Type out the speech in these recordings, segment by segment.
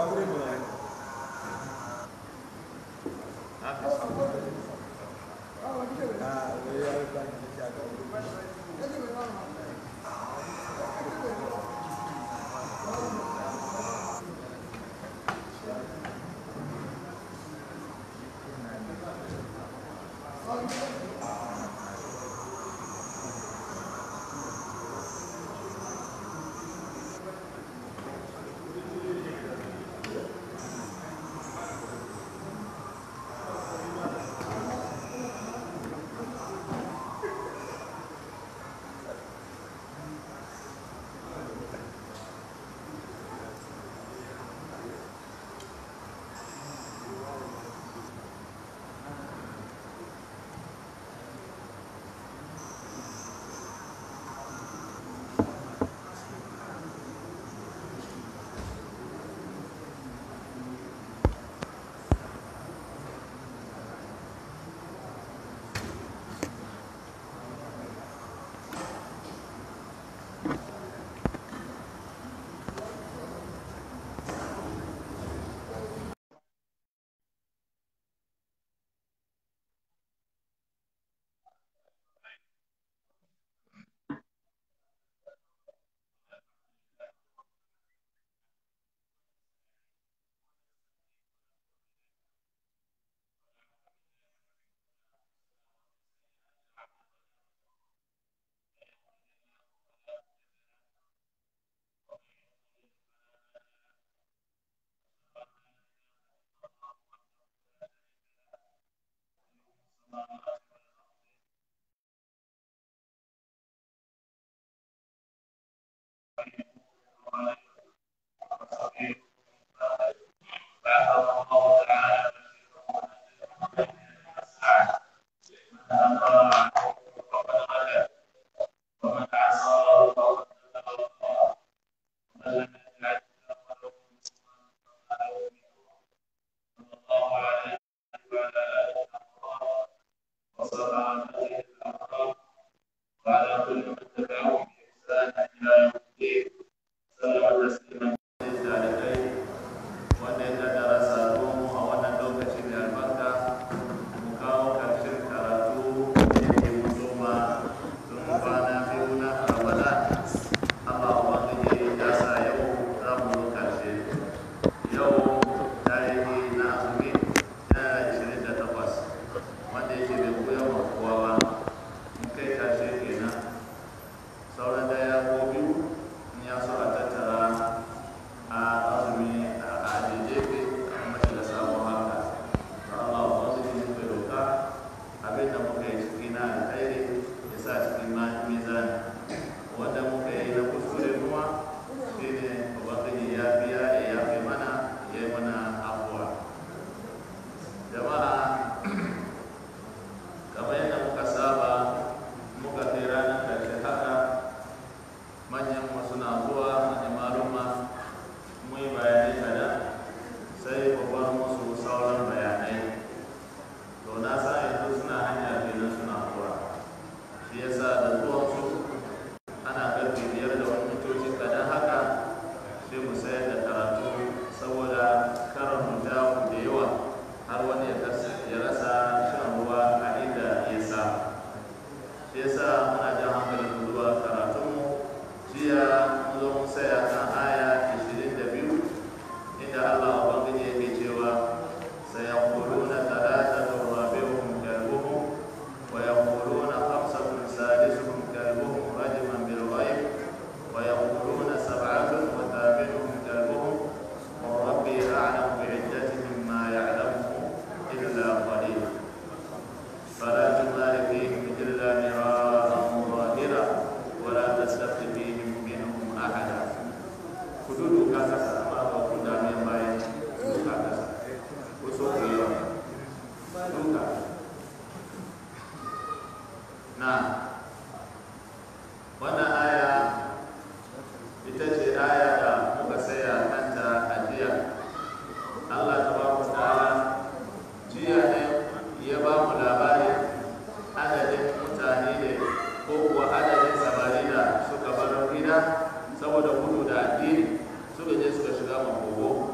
sai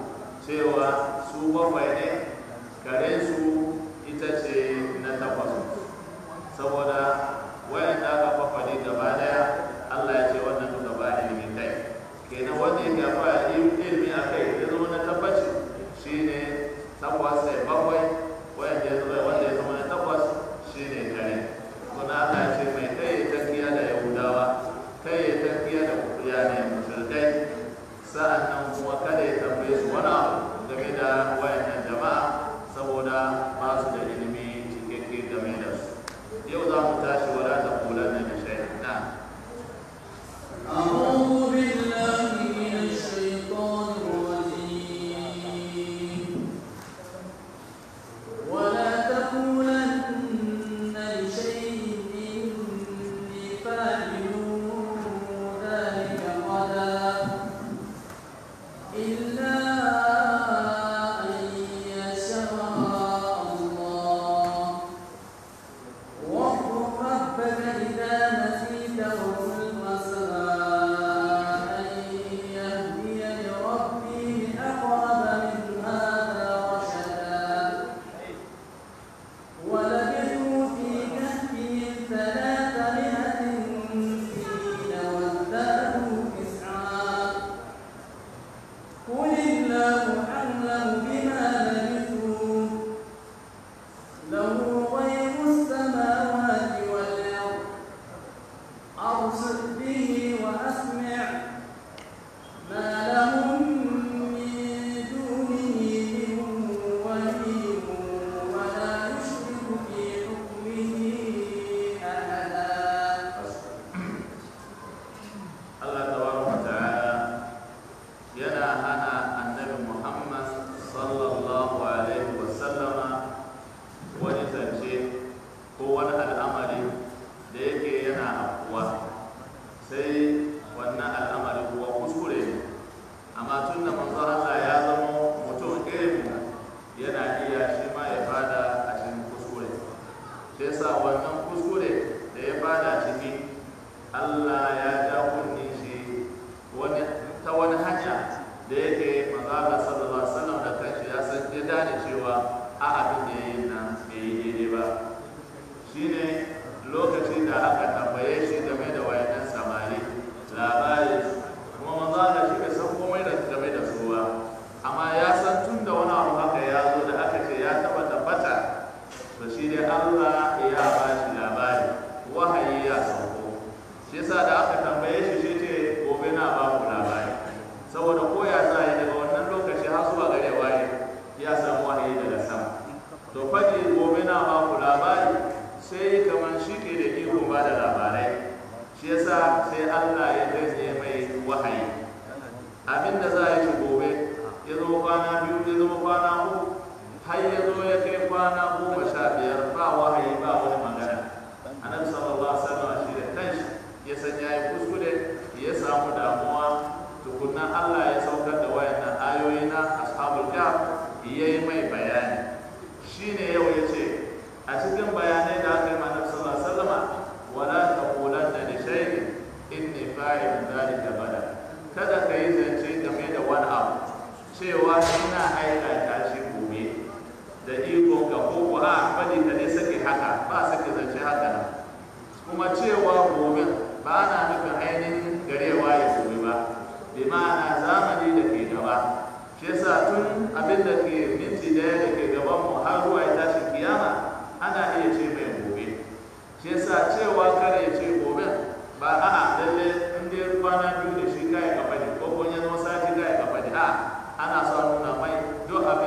cewa su bakwai ne karen su ita ce na takwas saboda wayan da aka fafaɗi gaba daya Allah ya ce wannan duka ba ilimin kai kenan wanda ya gafa ilimi a kai ya zama na tabbaci shine takwas sai bakwai wanda ya zama wanda ya zama na takwas shine kare kuma Allah ya ce mai kai ya tafiya da yahudawa kai ya tafiya da kuriya ne mushrikai sa'an nan kuma kada ya tambaye su wani abu game da wayannan jama'a saboda ba su da ilimi cikakke game da su yau za mu tashi wala ta kula na da shaytan na أعوذ بالله من الشيطان الرجيم ولا تقولن لشيء إني فاعل ذلك غدا إلا أن يشاء الله واذكر ربك إذا نسيت وقل عسى أن يهديني ربي لأقرب من هذا رشدا ولبثوا في كهفهم ثلاثمائة سنين وازدادوا تسعا قل الله أعلم بما لبثوا له غيب السماوات والأرض أبصر به وأسمع ما لهم من دونه من ولي ولا يشرك في حكمه أحدا Allah tabaraka ta'ala yana hana annabi Muhammad sallallahu alaihi wa sallama wani zance ko wani al'amari da yake yana afkuwa sai wannan al'amari kuwa kuskure ne amma tun da manzo Allah ya zama mutum irin mu, yana iya shi ma ya fada a cikin kuskure shi yasa wannan kuskure da ya fada ciki Allah ya ja kunni shi wani ta wani hanya da yake manzala sallallahu alaihi wasallam da kanshi ya san ya gane cewa a abin da yayin nan bai yi daidai ba shine lokacin da aka tambaye shi game da wayannan samari labari kuma manzala shi bai san komai da game da su ba amma ya san tun da wani abu haka ya zo da aka ce ya taba tabbata to shi dai Allah ya ba shi labari wahayi ya sauko shi yasa da aka tambaye shi shi ce gobe na ba ku labari saboda ko ya sa yi daga wannan lokaci har zuwa gare waye ya samu wahayi daga sama to faɗi gobe na ba ku labari sai kamar shi ke da iko ba da labarai shi yasa sai Allah ya gaje mai wahayi abinda za a yi shi gobe ya zo kwana biyu ya zama kwana uku har ya zo ya kai kwana goma sha biyar ba wahayi ba wani magana annabi sallallahu alaihi wasallam shi da kanshi ya san yayi kuskure ya samu damuwa tukunna Allah ya saukar da wayannan ayoyi na ashabul kahf yayi mai bayani shine yau yace a cikin bayanai da aka yi ma annabi sallallahu alaihi wasallam wala taqulanna li shay'in inni fa'ilun dhalika bada kada ka yi zance game da wani abu cewa ina aikata shi gobe da iko ga koko a bari ka ne sake haka ba sake zance haka nan kuma cewa gobe ba na nufin ainihin garewa ya gobe ba bi ma'ana zamani da ke gaba shi yasa tun abin da ke minti daya da ke gaban mu har zuwa ya tashi kiyama ana iya ce mai gobe shi yasa cewa kare ya ce gobe ba a'a lalle in dai kwana biyu da shi kai ka fadi ko kun ya zama sati kai ka fadi a ana so a nuna mai duk abin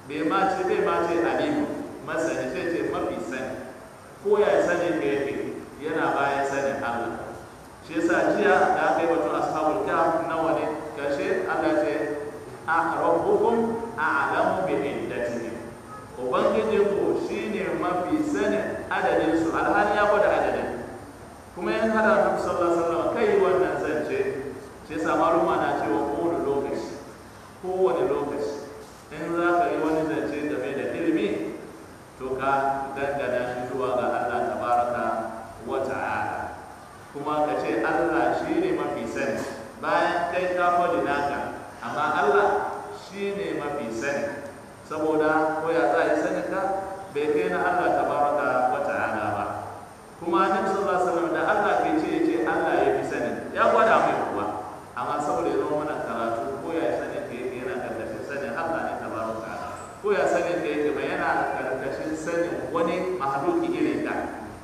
bai ma ce bai ma ce alimu masani sai ce mafi sani ko ya sani ka yake yana bayan sanin Allah shi yasa jiya da aka yi batun ashabul kahf nawa ne kashe Allah ce a rabbukum a'lamu bi iddatihim ubangijin ku shine mafi sanin adadin su alhali ya gwada adadin kuma yan hada Annabi sallallahu alaihi wasallam kai wannan zance shi yasa maluma na cewa kowane lokaci kowane lokaci in za ka yi wani zance game da ilimi to ka dangana shi zuwa ga Allah tabaraka wa ta'ala kuma ka ce Allah shi ne mafi sani bayan kai ka faɗi naka amma Allah shi ne mafi sani saboda ko ya za a yi sani ka bai kai na Allah tabaraka wa ta'ala ba kuma annabi sallallahu alaihi wasallam da Allah ke ce ya ce Allah ya fi sani ya gwada mai kuwa amma saboda ya zama mana karatu ko ya sani ka yake yana karkashin sanin Allah ne tabaraka ta'ala ko ya sani ka yake ba yana karkashin sanin wani mahaluki irin ka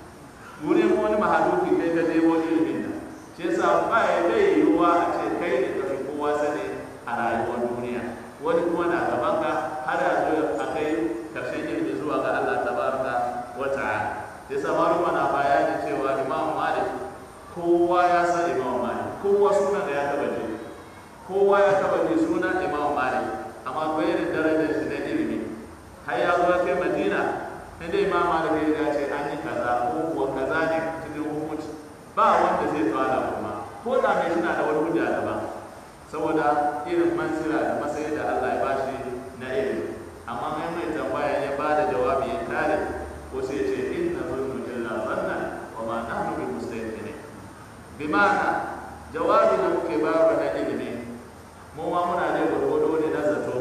wurin wani mahaluki kai ka nemo ilimin nan shi yasa ba ya dai yiwuwa a ce kai ne ka fi kowa sani a rayuwar duniya wani kuma na gaban ka har ya zo a kai karshen ilimi zuwa ga Allah tabaraka wa ta'ala shi yasa maluma na bayani cewa Imam Malik kowa ya san Imam Malik kowa sunan da ya taba ji kowa ya taba ji sunan Imam Malik amma bayanin darajar shi na ilimi har ya zo kai Madina inda Imam Malik ya ce an yi kaza ko kuwa kaza ne cikin hukunci ba wanda zai tsara kuma ko da mai suna da wani hujja daban saboda irin mansira da matsayi da Allah ya bashi na ilimi amma mai mai tambaya ya ba da jawabi ya kare ko sai ya ce inna zunnu illa zanna wa ma nahnu bi mustaqinin bi ma'ana jawabi da muke bayarwa na ilimi mu ma muna da gwargwado ne na zato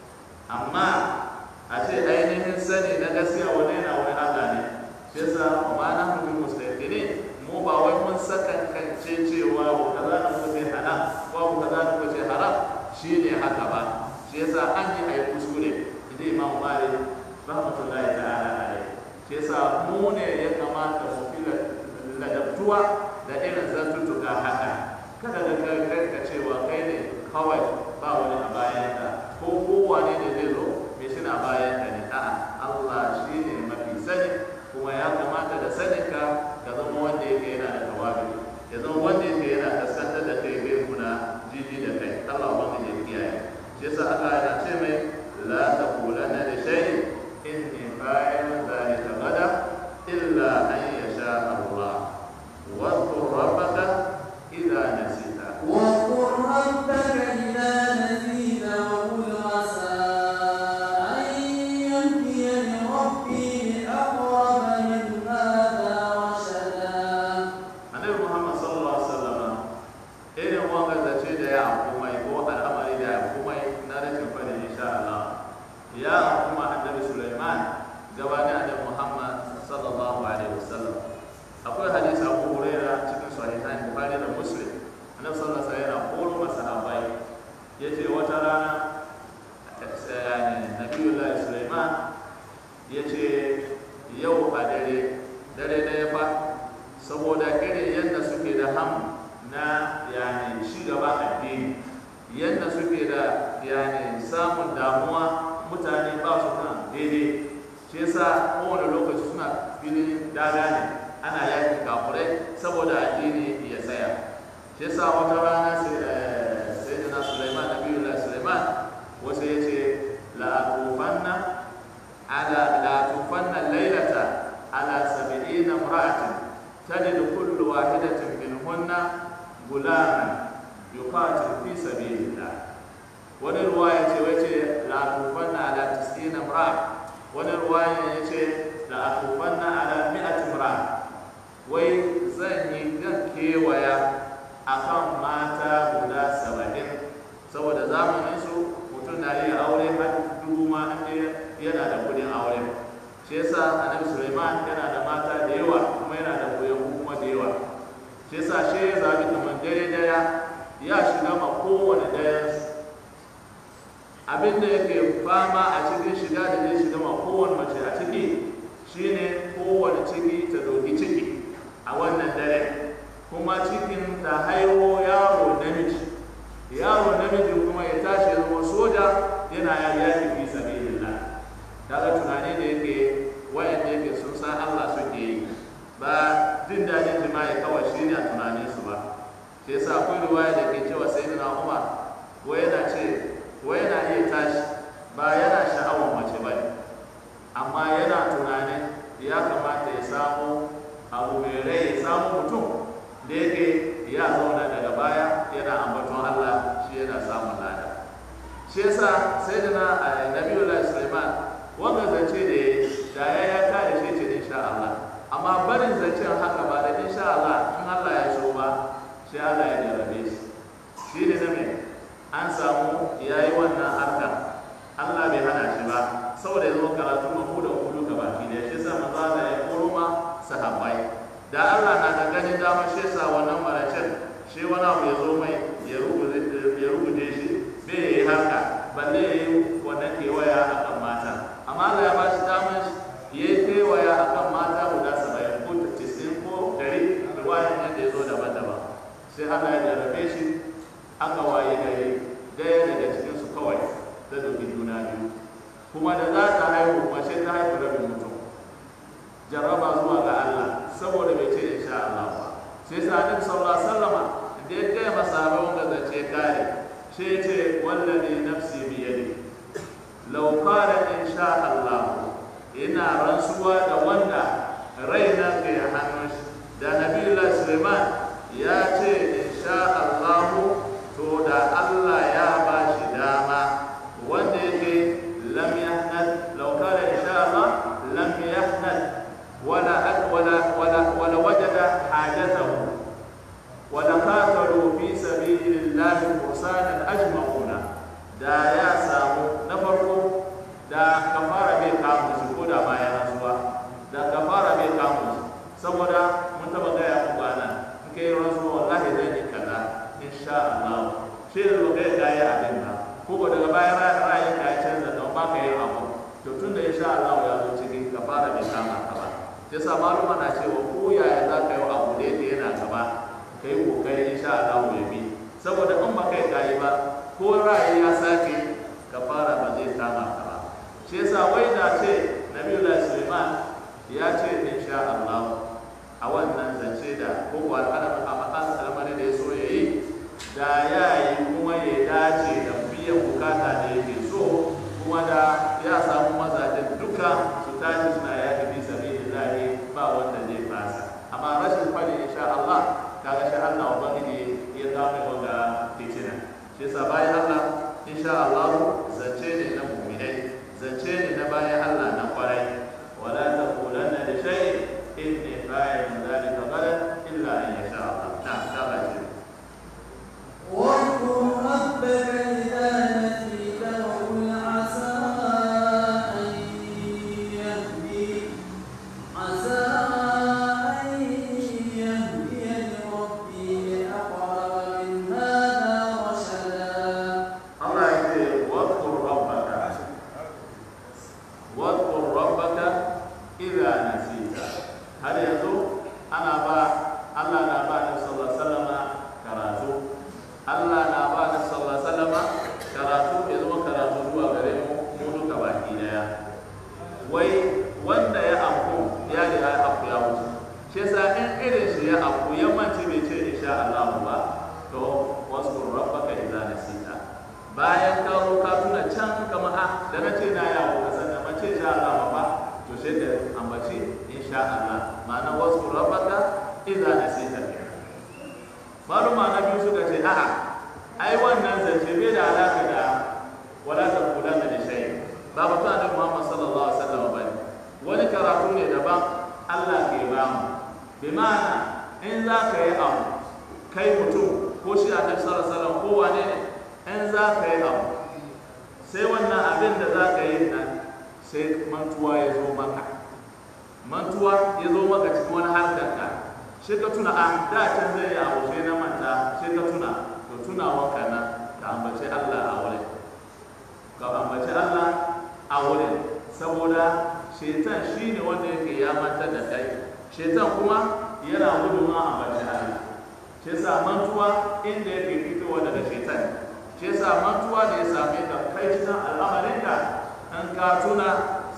amma a ce ainihin sani na gaskiya wani yana wani Allah ne shi yasa wa ma nahnu bi mustaqinin mu ba wai mun sakankance cewa ko kaza na muka ce halal ko ko kaza na muka ce haram shine haka ba shi yasa an yi ayi kuskure inda Imam Malik rahmatullahi ta'ala alaihi shi yasa mu ne ya kamata mu fi ladabtuwa da irin zantuttuka haka kada da kai ka cewa kai ne kawai ba wani a bayan ka ko kowane ne zai zo me suna bayan ka ne a'a Allah shi ne mafi sani kuma ya kamata da saninka ka zama wanda yake yana da tawabi ya zama wanda yake yana kaskantar da kai bai kuna jiji da kai Allah wanda ya kiyaye shi yasa Allah yana ce mai la taqulanna li shay'in inni fa'ilun dhalika gada illa an yasha Allah wa qur rabbaka idza nasita واذكر ربك إذا نسيت وقل عسى أن يهديني ربي لأقرب من هذا رشدا annabi Muhammad sallallahu alaihi wasallam irin wanga zace da ya kuma ko al'amari da ya kuma na rashin fadi insha Allah ya kuma annabi Sulaiman gabanin annabi Muhammad sallallahu alaihi wasallam akwai hadisi Abu Hurairah cikin sahihain Bukhari da Muslim annabi sallallahu alaihi wasallam yana koro masahabai yace wata rana yani Nabiyullah Sulaiman yace yau a dare dare da ya fa saboda irin yadda suke da ham na yani ci gaba addini yadda suke da yani samun damuwa mutane ba su kan daidai shi yasa kowane lokaci suna filin daga ne ana yakin kafurai saboda addini ya tsaya shi yasa wata rana sai da na Sulaiman Nabiyullah Sulaiman wasu ya ce la'atufanna ala la'atufanna lailata ala sab'ina imra'atin تجد كل واحدة منهن غلاما يقاتل في سبيل الله wani ruwaya ce wace la tufanna ala tis'ina imra wani ruwaya ya ce la tufanna ala mi'at imra wai zan yi zan kewaya akan mata guda saba'in saboda zamanin su mutum na iya aure har dubu ma yana da kudin aure shi yasa annabi Sulaiman yana da mata da yawa kuma yana da koyon kuma da yawa shi yasa shi ya zabi kamar dare daya ya shiga ma kowane daya abin da yake fama a cikin shiga da zai shiga ma kowane mace a ciki shine kowane ciki ta doki ciki a wannan dare kuma cikin ta haihu yaro namiji yaro namiji kuma ya tashi ya zama soja yana yaki fi sabilillah daga tunani da yake wayanda yake sun san Allah suke yi ba jin daɗin jima'i kawai shi ne a tunaninsu ba shi yasa akwai riwaya da ke cewa sai na Umar ko yana ce ko yana iya tashi ba yana sha'awar mace ba ne amma yana tunanin ya kamata ya samu abu mai rai ya samu mutum da yake ya zauna daga baya yana ambaton Allah shi yana samun lada shi yasa sai da na Nabiyullah Sulaiman wanda zance da ya da ya ya kare shi ce insha Allah amma barin zancen haka ba da insha Allah in Allah ya so ba shi Allah ya jarabe shi shi ne na me an samu yayi wannan harka Allah bai hana shi ba saboda ya zo karatu mamu da kudu ga baki da shi sa manzo Allah ya koro ma sahabbai da Allah na da ganin dama shi sa wannan maracin shi wani abu ya zo mai ya rubuce shi bai yi haka balle ya yi wannan kewaya a kan mata amma Allah ya ba shi damar ya yi kewaya a kan mata guda saba'in ko tisin ko dari ruwayan yadda ya zo daban-daban sai Allah ya jarabe shi aka waye gari daya daga cikinsu kawai ta dauki juna biyu kuma da za ta haihu mace ta haihu rabin mutum jarraba zuwa ga Allah saboda bai ce insha Allah ba sai sa annabi sallallahu alaihi wasallama da ya kai masahabai wanda zace kare sai ce wallazi nafsi bi yadi law qala insha Allah ina rantsuwa da wanda raina ke hannun shi da nabiyullah Sulaiman ya ce insha Allah to da Allah ya ba shi dama wanda yake lam yahnad law qala insha Allah lam yahnad ولا ولا ولا ولا وجد حاجته ولقاتلوا في سبيل الله فرسانا اجمعون da ya samu na farko da kafara bai kamu su ko da bayan rasuwa da kafara bai kamu su saboda mun taba gaya muku ana in kai rasuwa wallahi zan yi kaza insha Allah shi da ba kai gaya abin ba ko ba daga bayan ra'ayin ka ya canza don ba ka yi abu to tun da insha Allah ya zo cikin kafara bai kama ka ba ya sa maluma na cewa ko yaya za ka yi abu da yake yana gaba ka yi kokari insha Allah ya bi saboda in ba kai kayi ba ko ra'ayi ya sake ka fara ba zai kama ka ba shi yasa wai da ce Nabiyullah Sulaiman ya ce insha Allah a wannan zance da ko ko al'adar al'amari da ya so ya yi da ya yi kuma ya dace da biyan bukata da yake so kuma da ya samu mazajen duka su tashi suna yaki bisa lillahi ba wanda zai fasa amma rashin fadi insha Allah kaga shi Allah ubangiji ya zama wanda fitina shi yasa bayan Allah insha Allah zance ne na mu'minai zance ne na bayan Allah na kwarai wala taqulanna li shay'in inni fa'ilun dhalika ghadan illa an yasha Allah na ta bace واذكر ربك إذا نسيت وقل عسى أن يهدي عسى أن يهديني ربي لأقرب من هذا رشدا Allah ya ce wadkur rabbaka wadkur rabbaka idza nasita har yanzu ana ba Allah na ba da sallallahu alaihi wasallam karatu Allah na ba da sallallahu alaihi wasallam karatu ya zama karatu zuwa gare mu mu duka baki daya wai wanda ya afku ya riga ya afku ya wuce shi yasa in irin shi ya afku ya mance bai ce insha Allah ba to waskur rabbaka idza nasita bayan ka zo ka tuna can kamar a da na ce na yawo ka san da mace insha Allah ba to sai da ambaci insha Allah ma'ana waskur rabbaka idza nasita maluma na biyu suka ce a'a ai wannan zance bai da alaka da wala taqulanna li shay ba mutum annabi Muhammad sallallahu alaihi wasallam bane wani karatu ne daban Allah ke ba mu bi ma'ana in za ka yi abu kai mutum ko shi annabi sallallahu alaihi wasallam ko wane ne in za ka yi abu sai wannan abin da za ka yi nan sai mantuwa ya zo maka mantuwa ya zo maka cikin wani harkar ka shi ka tuna a da can zai yi abu sai na manta sai ka tuna to tunawa ka nan ka ambaci Allah a wurin ka ambaci Allah a wurin saboda shetan shi ne wanda yake ya mantar da kai shetan kuma yana gudun ma ambaci Allah shi yasa mantuwa inda yake fitowa daga shetan shi yasa mantuwa da ya same ka kai cikin al'amarinka in ka tuna sai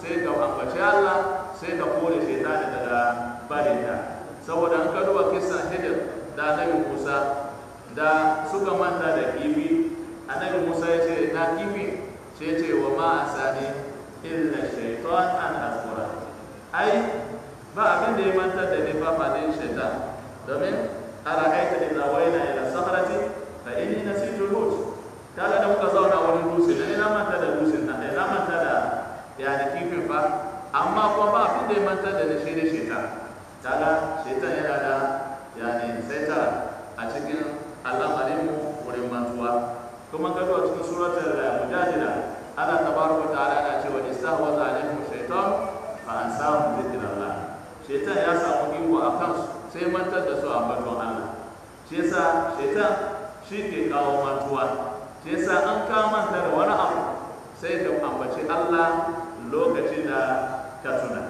sai ka ambaci Allah sai ka kore shaitani daga barinta saboda an ka duba kisan hijir da annabi Musa da suka manta da kifi annabi Musa ya ce na kifi sai ce wa ma asani illa shaitan an azkura ai ba abin da ya mantar da ni fa fadin shaitan domin ara'aita idza wayna ila sakhrati fa inni nasitu al-hut kaga da muka zauna wani dutse da ina manta da dutsen nan ina manta da yani kifin fa amma kuma ba abin da ya mantar da ni shi ne shaitan kaga shaitan yana da yani saitara a cikin al'amarin mu wurin mantuwa kuma ka zuwa cikin suratul mujadila Allah tabaraka ta'ala yana cewa istahwaza alaihim shaitan fa ansahum dhikrallah shaitan ya samu iko a kansu sai mantar da su a baton Allah shi yasa shaitan shi ke kawo mantuwa shi yasa an ka manta da wani abu sai ka ambaci Allah lokacin da ka tuna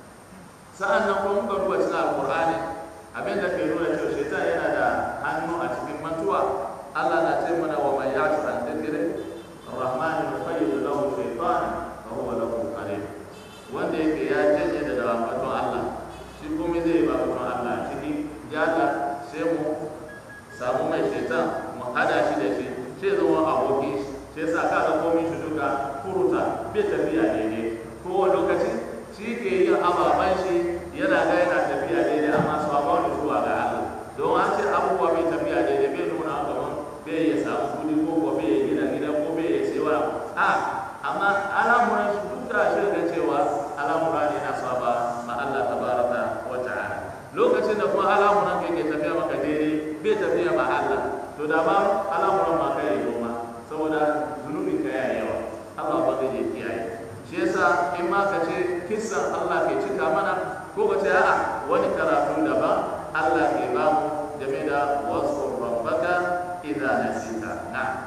sa'an nan kuma muka duba cikin alqur'ani abin da ke nuna cewa shaitan yana da hannu a cikin mantuwa Allah na ce mana wa man ya'shu an dhikri الرحمن يخيل له شيطانا فهو له قريب wanda yake ya janye da dawamatun Allah shi kuma zai ba mutum Allah ciki jala sai mu samu mai shaitan mu hada shi da shi sai zama aboki sai sa ka ga komai shi duka furuta bai tafiya daidai kowane lokaci shi ke yin ababen shi yana ga yana tafiya daidai amma su ba wani zuwa ga Allah don an ce abubuwa bai tafiya daidai bai nuna kamar bai ya samu kudi ko ko bai ya gina gida ko bai ya sewa a amma al'amuran su duk da shi ga cewa al'amura ne na saba ma Allah tabaraka wa ta'ala lokacin da kuma al'amuran kai ke tafiya maka daidai bai tafiya ma Allah to da ba al'amuran ma kai yi ma saboda zunubin ka yayi yawa Allah ba zai kiyaye shi yasa in ma ka ce kissan Allah ke cika mana ko ka ce a'a wani karatu daban Allah ke ba mu game da wasu rabbaka idza nasita na'am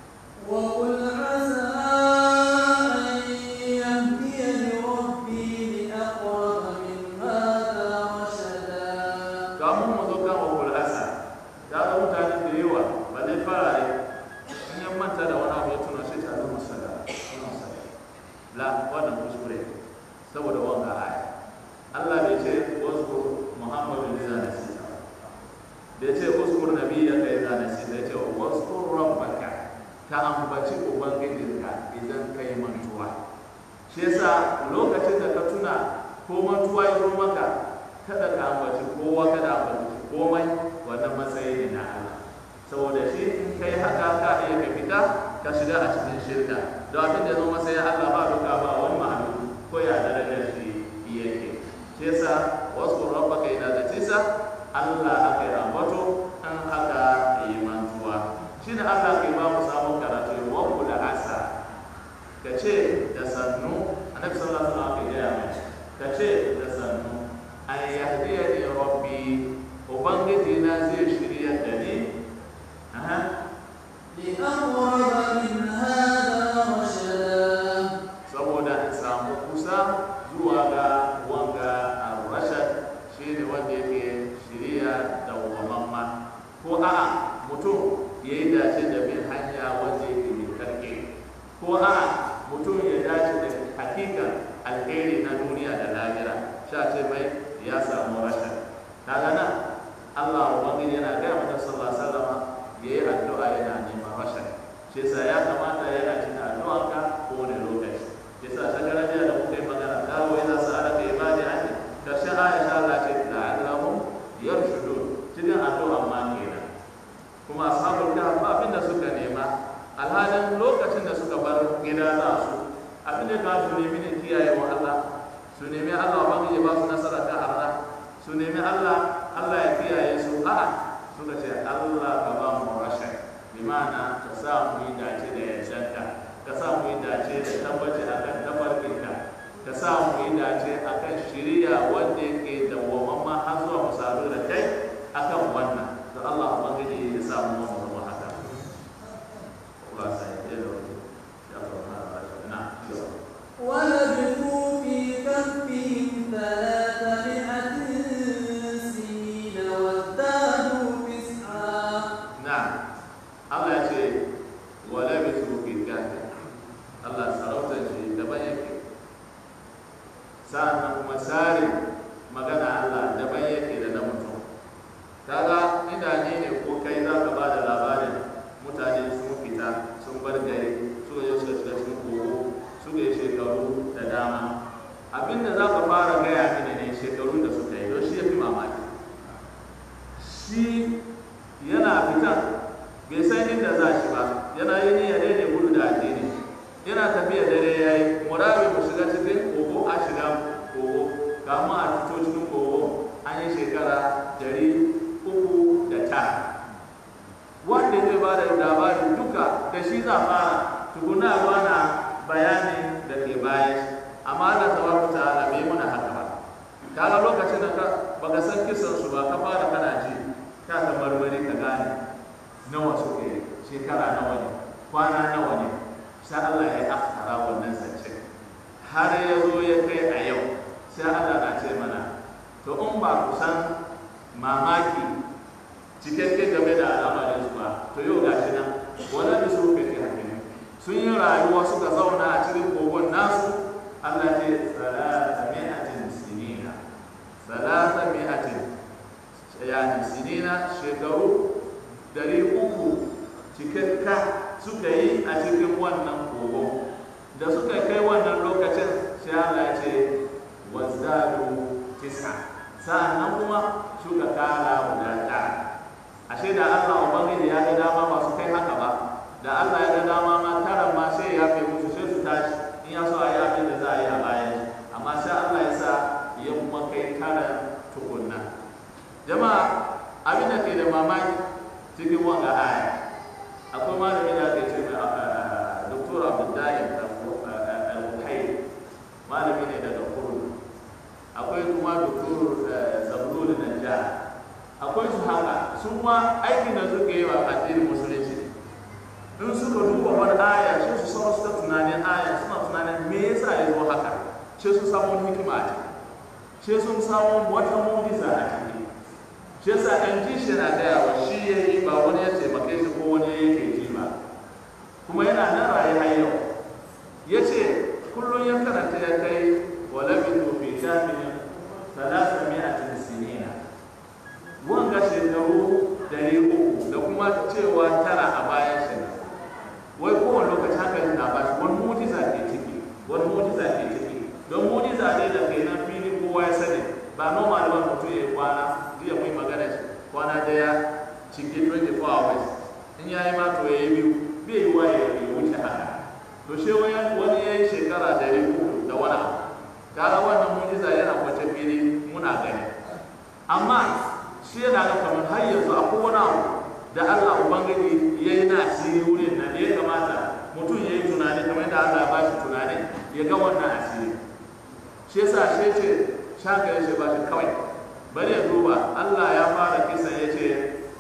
وقل عسى أن يهديني ربي لأقرب من هذا رشدا kamun mu zo kan wakul asa ta ga mutane da yawa ba zai fara ne in ya manta da wani abu ya tuna shi ta zama sada la wannan kuskure saboda wanga aya Allah bai ce wasu Muhammadu ne zana sita bai ce wasu nabi ya kai zana sita ya ce wasu rabbaka ka ambaci ubangijinka idan kai mantuwa shi yasa lokacin da ka tuna ko mantuwa ya zo maka kada ka ambaci kowa kada ambaci komai wannan matsayi ne na Allah saboda shi in kai haka ka iya ka fita ka shiga a cikin shirka don abin da zo matsayin Allah ba duka ba wani ma'anu ko ya darajar shi yake shi yasa wasu rabbaka ina da tisa Allah aka yi ambato an haka yi mantuwa shi ne Allah ke ba mu samun karatu wa da asa ka ce da sannu annabi sallallahu alaihi wasallam ya mai ka ce da sannu an yahdiya ni rabbi ubangiji na zai shirya da ni aha لأقرب من هذا رشدا saboda in samu kusa zuwa ga wanga ar-rashad shine wanda yake shirya da wamamma ko a'a mutum ya yi dace da bin hanya wanda yake mai karke ko a'a mutum ya dace da hakikan alheri na duniya da lahira sha ce mai ya samu rashad kaga nan Allah ubangiji yana gaya mata sallallahu alaihi wasallam yayi addu'a yana neman rashad shi yasa ya kamata yana cin addu'anka kowane lokaci yasa shagara jiya da muka yi magana kawo yana sa'ala ka ibadi anni karshen Aisha Allah ce la'allahum yarshudun cikin addu'a ma kenan kuma ashabul kahf ba abinda suka nema alhalin lokacin da suka bar gida za su abin da ka su nemi ne kiyaye wa Allah su nemi Allah ba ya ba su nasara ta arna su nemi Allah Allah ya kiyaye su a'a suka ce Allah ka ba mu rashin bi ma'ana ka sa mu yi dace da yardanka ka sa mu yi dace da tabbaci akan tafarkinka ka sa mu yi dace akan shiriya wanda yake da wamamma har zuwa mu sadu da kai akan wannan da Allah ubangiji ya sa mu mu zama haka Allah sai ya da wani ya fara na ولبثوا في كهفهم ثلاثمائة سنين وازدادوا تسعا na'am Allah ya ce wala bi su fi kahfi Allah sarauta shi daban yake sa'annan kuma tsarin magana Allah daban yake da na mutum kaga inda ni ne ko kai za ka ba da labarin mutane sun fita sun bar gari suka je suka shiga cikin kogo suka yi shekaru da dama abinda za ka fara gaya mini ne shekarun da suka yi don shi ya fi mamaki shi yana fita bai san inda za shi ba yana yi niyya dai ne gudu da addini yana tafiya dare ya yi murabi mu shiga cikin kogo a shiga kogo kamun a fito cikin kogo an yi shekara dari uku da tara wanda zai ba da labarin duka da shi za fara tukuna ruwa na bayanin da ke bayan shi amma Allah tabaraka ta'ala bai muna haka ba kaga lokacin da ka baka san kisan su ba ka fara kana ji ka ta marmari ka gane nawa suke shekara nawa ne kwana nawa ne sai Allah ya akara wannan zance har ya zo ya kai a yau sai Allah na ce mana to in ba ku san mamaki cikakke game da al'amarin su ba to yau gashi nan wala da su kai hakimi sun yi rayuwa suka zauna a cikin kogon nasu Allah ce salata mi'atin sinina salata mi'atin yani sinina shekaru dari uku cikakka suka yi a cikin wannan kogo da suka kai wannan lokacin sai Allah ce wazdadu tis'a sa'annan kuma suka kara guda tara ashe da Allah ubangiji ya ga dama ba su kai haka ba da Allah ya ga dama ma tara ma sai ya kai musu sai su tashi in ya so a yi abin da za a yi a bayan amma sai Allah ya sa ya kuma kai tara tukunna jama'a abin da ke da mamaki cikin wanga aya akwai malami da ake ce mai doktor abdullahi al-bukhari malami ne daga kudu akwai kuma doktor zabulul najjar akwai su haka su ma aikin da suke yi wa addinin musulunci in suka duba wani aya sai su sama suka tunanin aya suna tunanin me yasa ya zo haka sai su samu hikima a ciki sai sun samu wata mujiza a ciki shi yasa an ji shi na gaya wa shi ya yi ba wani ya taimake shi ko wani yake ji ba kuma yana nan raye har yau ya ce kullum ya karanta ya kai wa labitu fi jami'in talata mi'atin sinina wanga shekaru dari uku da kuma cewa tara a bayan shi wai kowane lokaci haka na ba shi wani mujiza ke ciki wani mujiza ke ciki don mujiza ne da kai nan fili kowa ya sani ba normal ba mutum ya yi kwana jiya mai magana shi kwana daya cikin 24 hours in ya yi mato ya yi biyu bai yi wa ya wuce haka to shi wani ya yi shekara dari uku da wani abu gara wannan mujiza yana kwace fili muna gani amma shi yana ga kamar har yanzu akwai wani abu da Allah Ubangiji ya yi na asiri wurin nan ya kamata mutum ya yi tunani kamar da Allah ba shi tunani ya ga wannan asiri shi yasa shi ce shaka shi ba shi kawai bari ya duba Allah ya fara kisan ya ce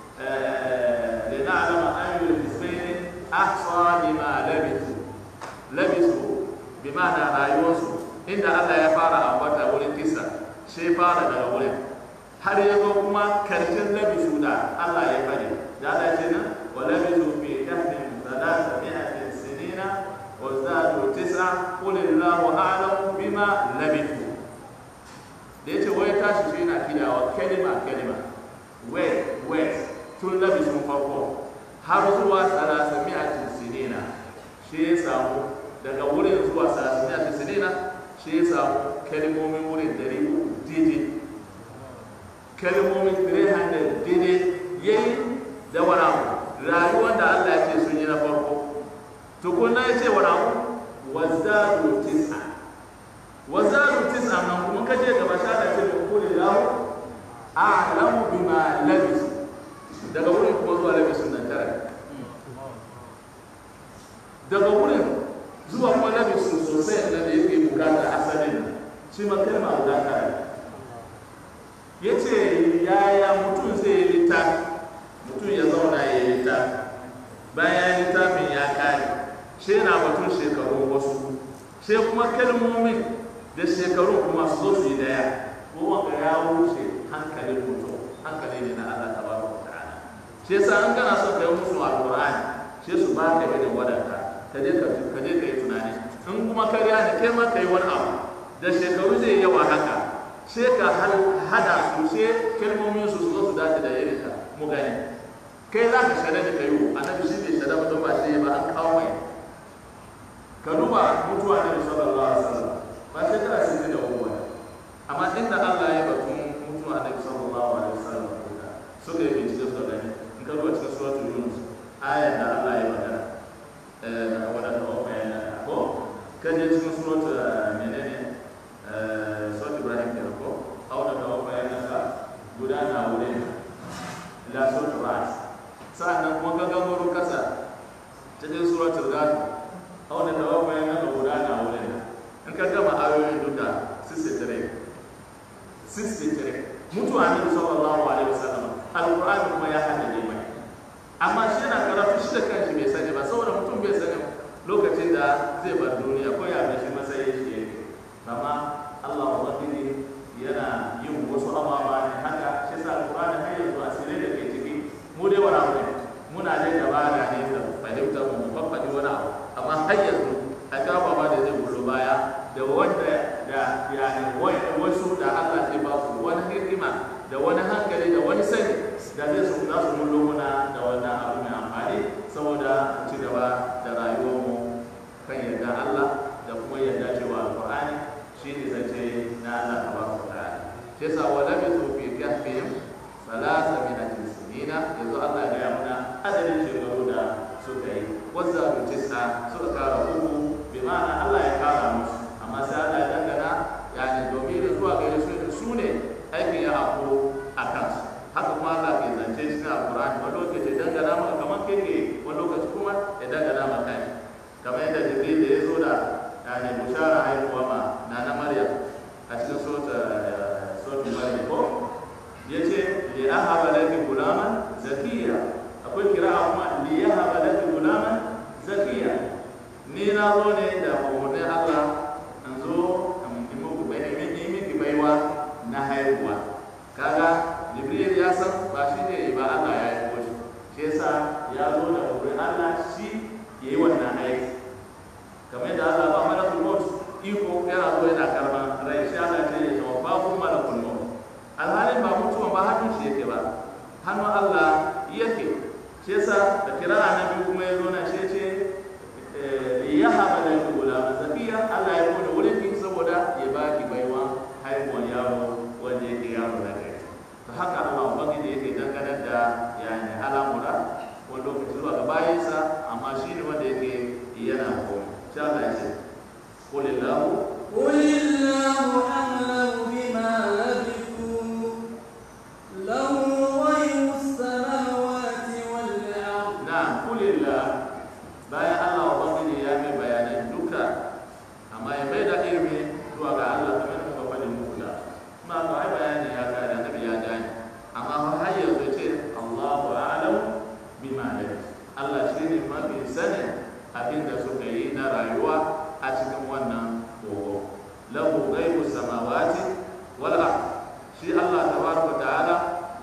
da na alama an yi hisbaini ahsa bima labisu labisu bima na rayuwarsu inda Allah ya fara ambata wurin kisa shi fara daga wurin har ya zo kuma karshen labisu da Allah ya fare da Allah ce nan wa labisu fi kahfin thalatha mi'atin sinina wa zadu tis'a qul Allahu a'lamu bima labisu da yace wai tashi shi yana kidawa kalima kalima wait wait tun labisun farko har zuwa thalatha mi'atin sinina shi ya samu daga wurin zuwa thalatha mi'atin sinina shi ya samu kalimomin wurin dari uku daidai kalmomin 300 daidai ya yi da wani abu rayuwar da Allah ya ce sun yi na farko tukunna ya ce wani abu wazaru tis'a wazaru tis'a nan kuma ka je gaba sha da ce da kuli lahu a'lamu bima labis daga wurin kuma zuwa labisun nan tara daga wurin zuwa kuma labisun sosai da yake bukatar asalin shi ma kalma guda tara ya ce yaya mutum zai yi littafi mutum ya zauna ya yi littafi bayan littafin ya kare shi na batun shekaru wasu sai kuma kalmomin da shekaru kuma su zo su yi daya kuma ga ya wuce hankalin mutum hankali ne na Allah tabaraka wa ta'ala shi yasa an kana son ka yi musu alqur'ani sai su ba ka irin wadanka ka je ka ka je ka yi tunani in kuma kariya ne kai ma ka yi wani abu da shekaru zai yawa haka sai ka hada su sai kalmomin su su zo su dace da irin ka mu gani kai za ka shada da kayo annabi shi bai shada ba don ba shi ba an kawo mai ka duba mutuwa ne sallallahu alaihi wasallam ba sai kana sai da uwa amma inda Allah ya batun mutuwa ne sallallahu alaihi wasallam suka yi bincike suka gani in ka duba cikin suratul yunus ayar da Allah ya magana eh wadanda ba bayana ko kaje cikin suratul menene suratul ibrahim kenan ko auna da bayana ka gudana wurin ila suratul ra'd sa'annan kuma ka gangaro kasa cikin suratul ghafir auna da bayana ka gudana wurin in ka gama ayoyin duka 63 63 mutuwa ne sallallahu alaihi wasallam alqur'ani kuma ya haddace mai amma shi yana karatu shi da kanshi bai sani ba saboda mutum bai sani lokacin da zai bar duniya ko ya shi matsayin shi yake amma Allah ubangiji yana yin wasu ababa ne haka shi sa alqur'ani har yanzu asirai da ke ciki mu dai wani abu ne muna dai gaba da ne da fahimtar mu faffadi wani abu amma har yanzu a kawo ba da zai gudu baya da wanda da yani wasu da Allah zai ba su wani hikima da wani hankali da wani sani da zai su za su mullo muna da wannan abu mai amfani saboda ci gaba da rayuwarmu kan yarda Allah da kuma yarda cewa alqur'ani shi ne zance na Allah tabaraka ta'ala shi yasa wala bi su fi kahfihim salasa min al-sinina yanzu Allah ya gaya muna adadin shekaru da suka yi wazza tis'a suka kara uku bi ma'ana Allah ya kara musu amma sai Allah ya dangana yani domin zuwa ga su su ne aikin ya hakuro a kansu haka kuma Allah ke zance cikin alkurani wani lokaci dangana maka kamar keke wani lokaci kuma ya dangana maka ne kamar yadda jibril da ya zo da yani bushara haihuwa ma na na maryam a cikin sautin maryam ko ya ce li ahaba laki gulaman zakiya akwai kira'a kuma li yahaba laki gulaman zakiya ni na zo ne da umarnin Allah in zo in miki baiwa na haihuwa kaga jibril ya san ba shi ne ba Allah ya yi shi shi yasa ya zo da umarnin Allah shi ya yi wannan aiki kamar yadda Allah ba malakul maut iko yana zo yana karban rai shi Allah ce ya tawa babu malakul maut alhalin ba mutuwa ba hannun shi yake ba hannun Allah yake shi yasa da kira annabi kuma ya zo na shi ce ya haɓa da yake gulama zakiya Allah ya kone wurin ki saboda ya ba ki baiwa haihuwar yaro wanda yake yaro na gari ta haka Allah ubangiji yake dangane da yani al'amura wani lokaci zuwa ga bayansa amma shi ne wanda yake yana komai shi Allah ya ce kulillahu قل الله أعلم بما لبثوا له غيب السماوات والأرض na kulillah bayan Allah ubangiji ya mai bayanan duka amma ya mai da ilimi zuwa ga Allah kamar da muka faɗi muku da kuma to ai bayani ya kare annabi ya gane amma fa har yanzu ce Allahu a'lam bima labis Allah shine mafi sanin abin da suka yi na rayuwa a cikin wannan kogo lahu ghaibu samawati wal ard shi Allah tabaraka ta'ala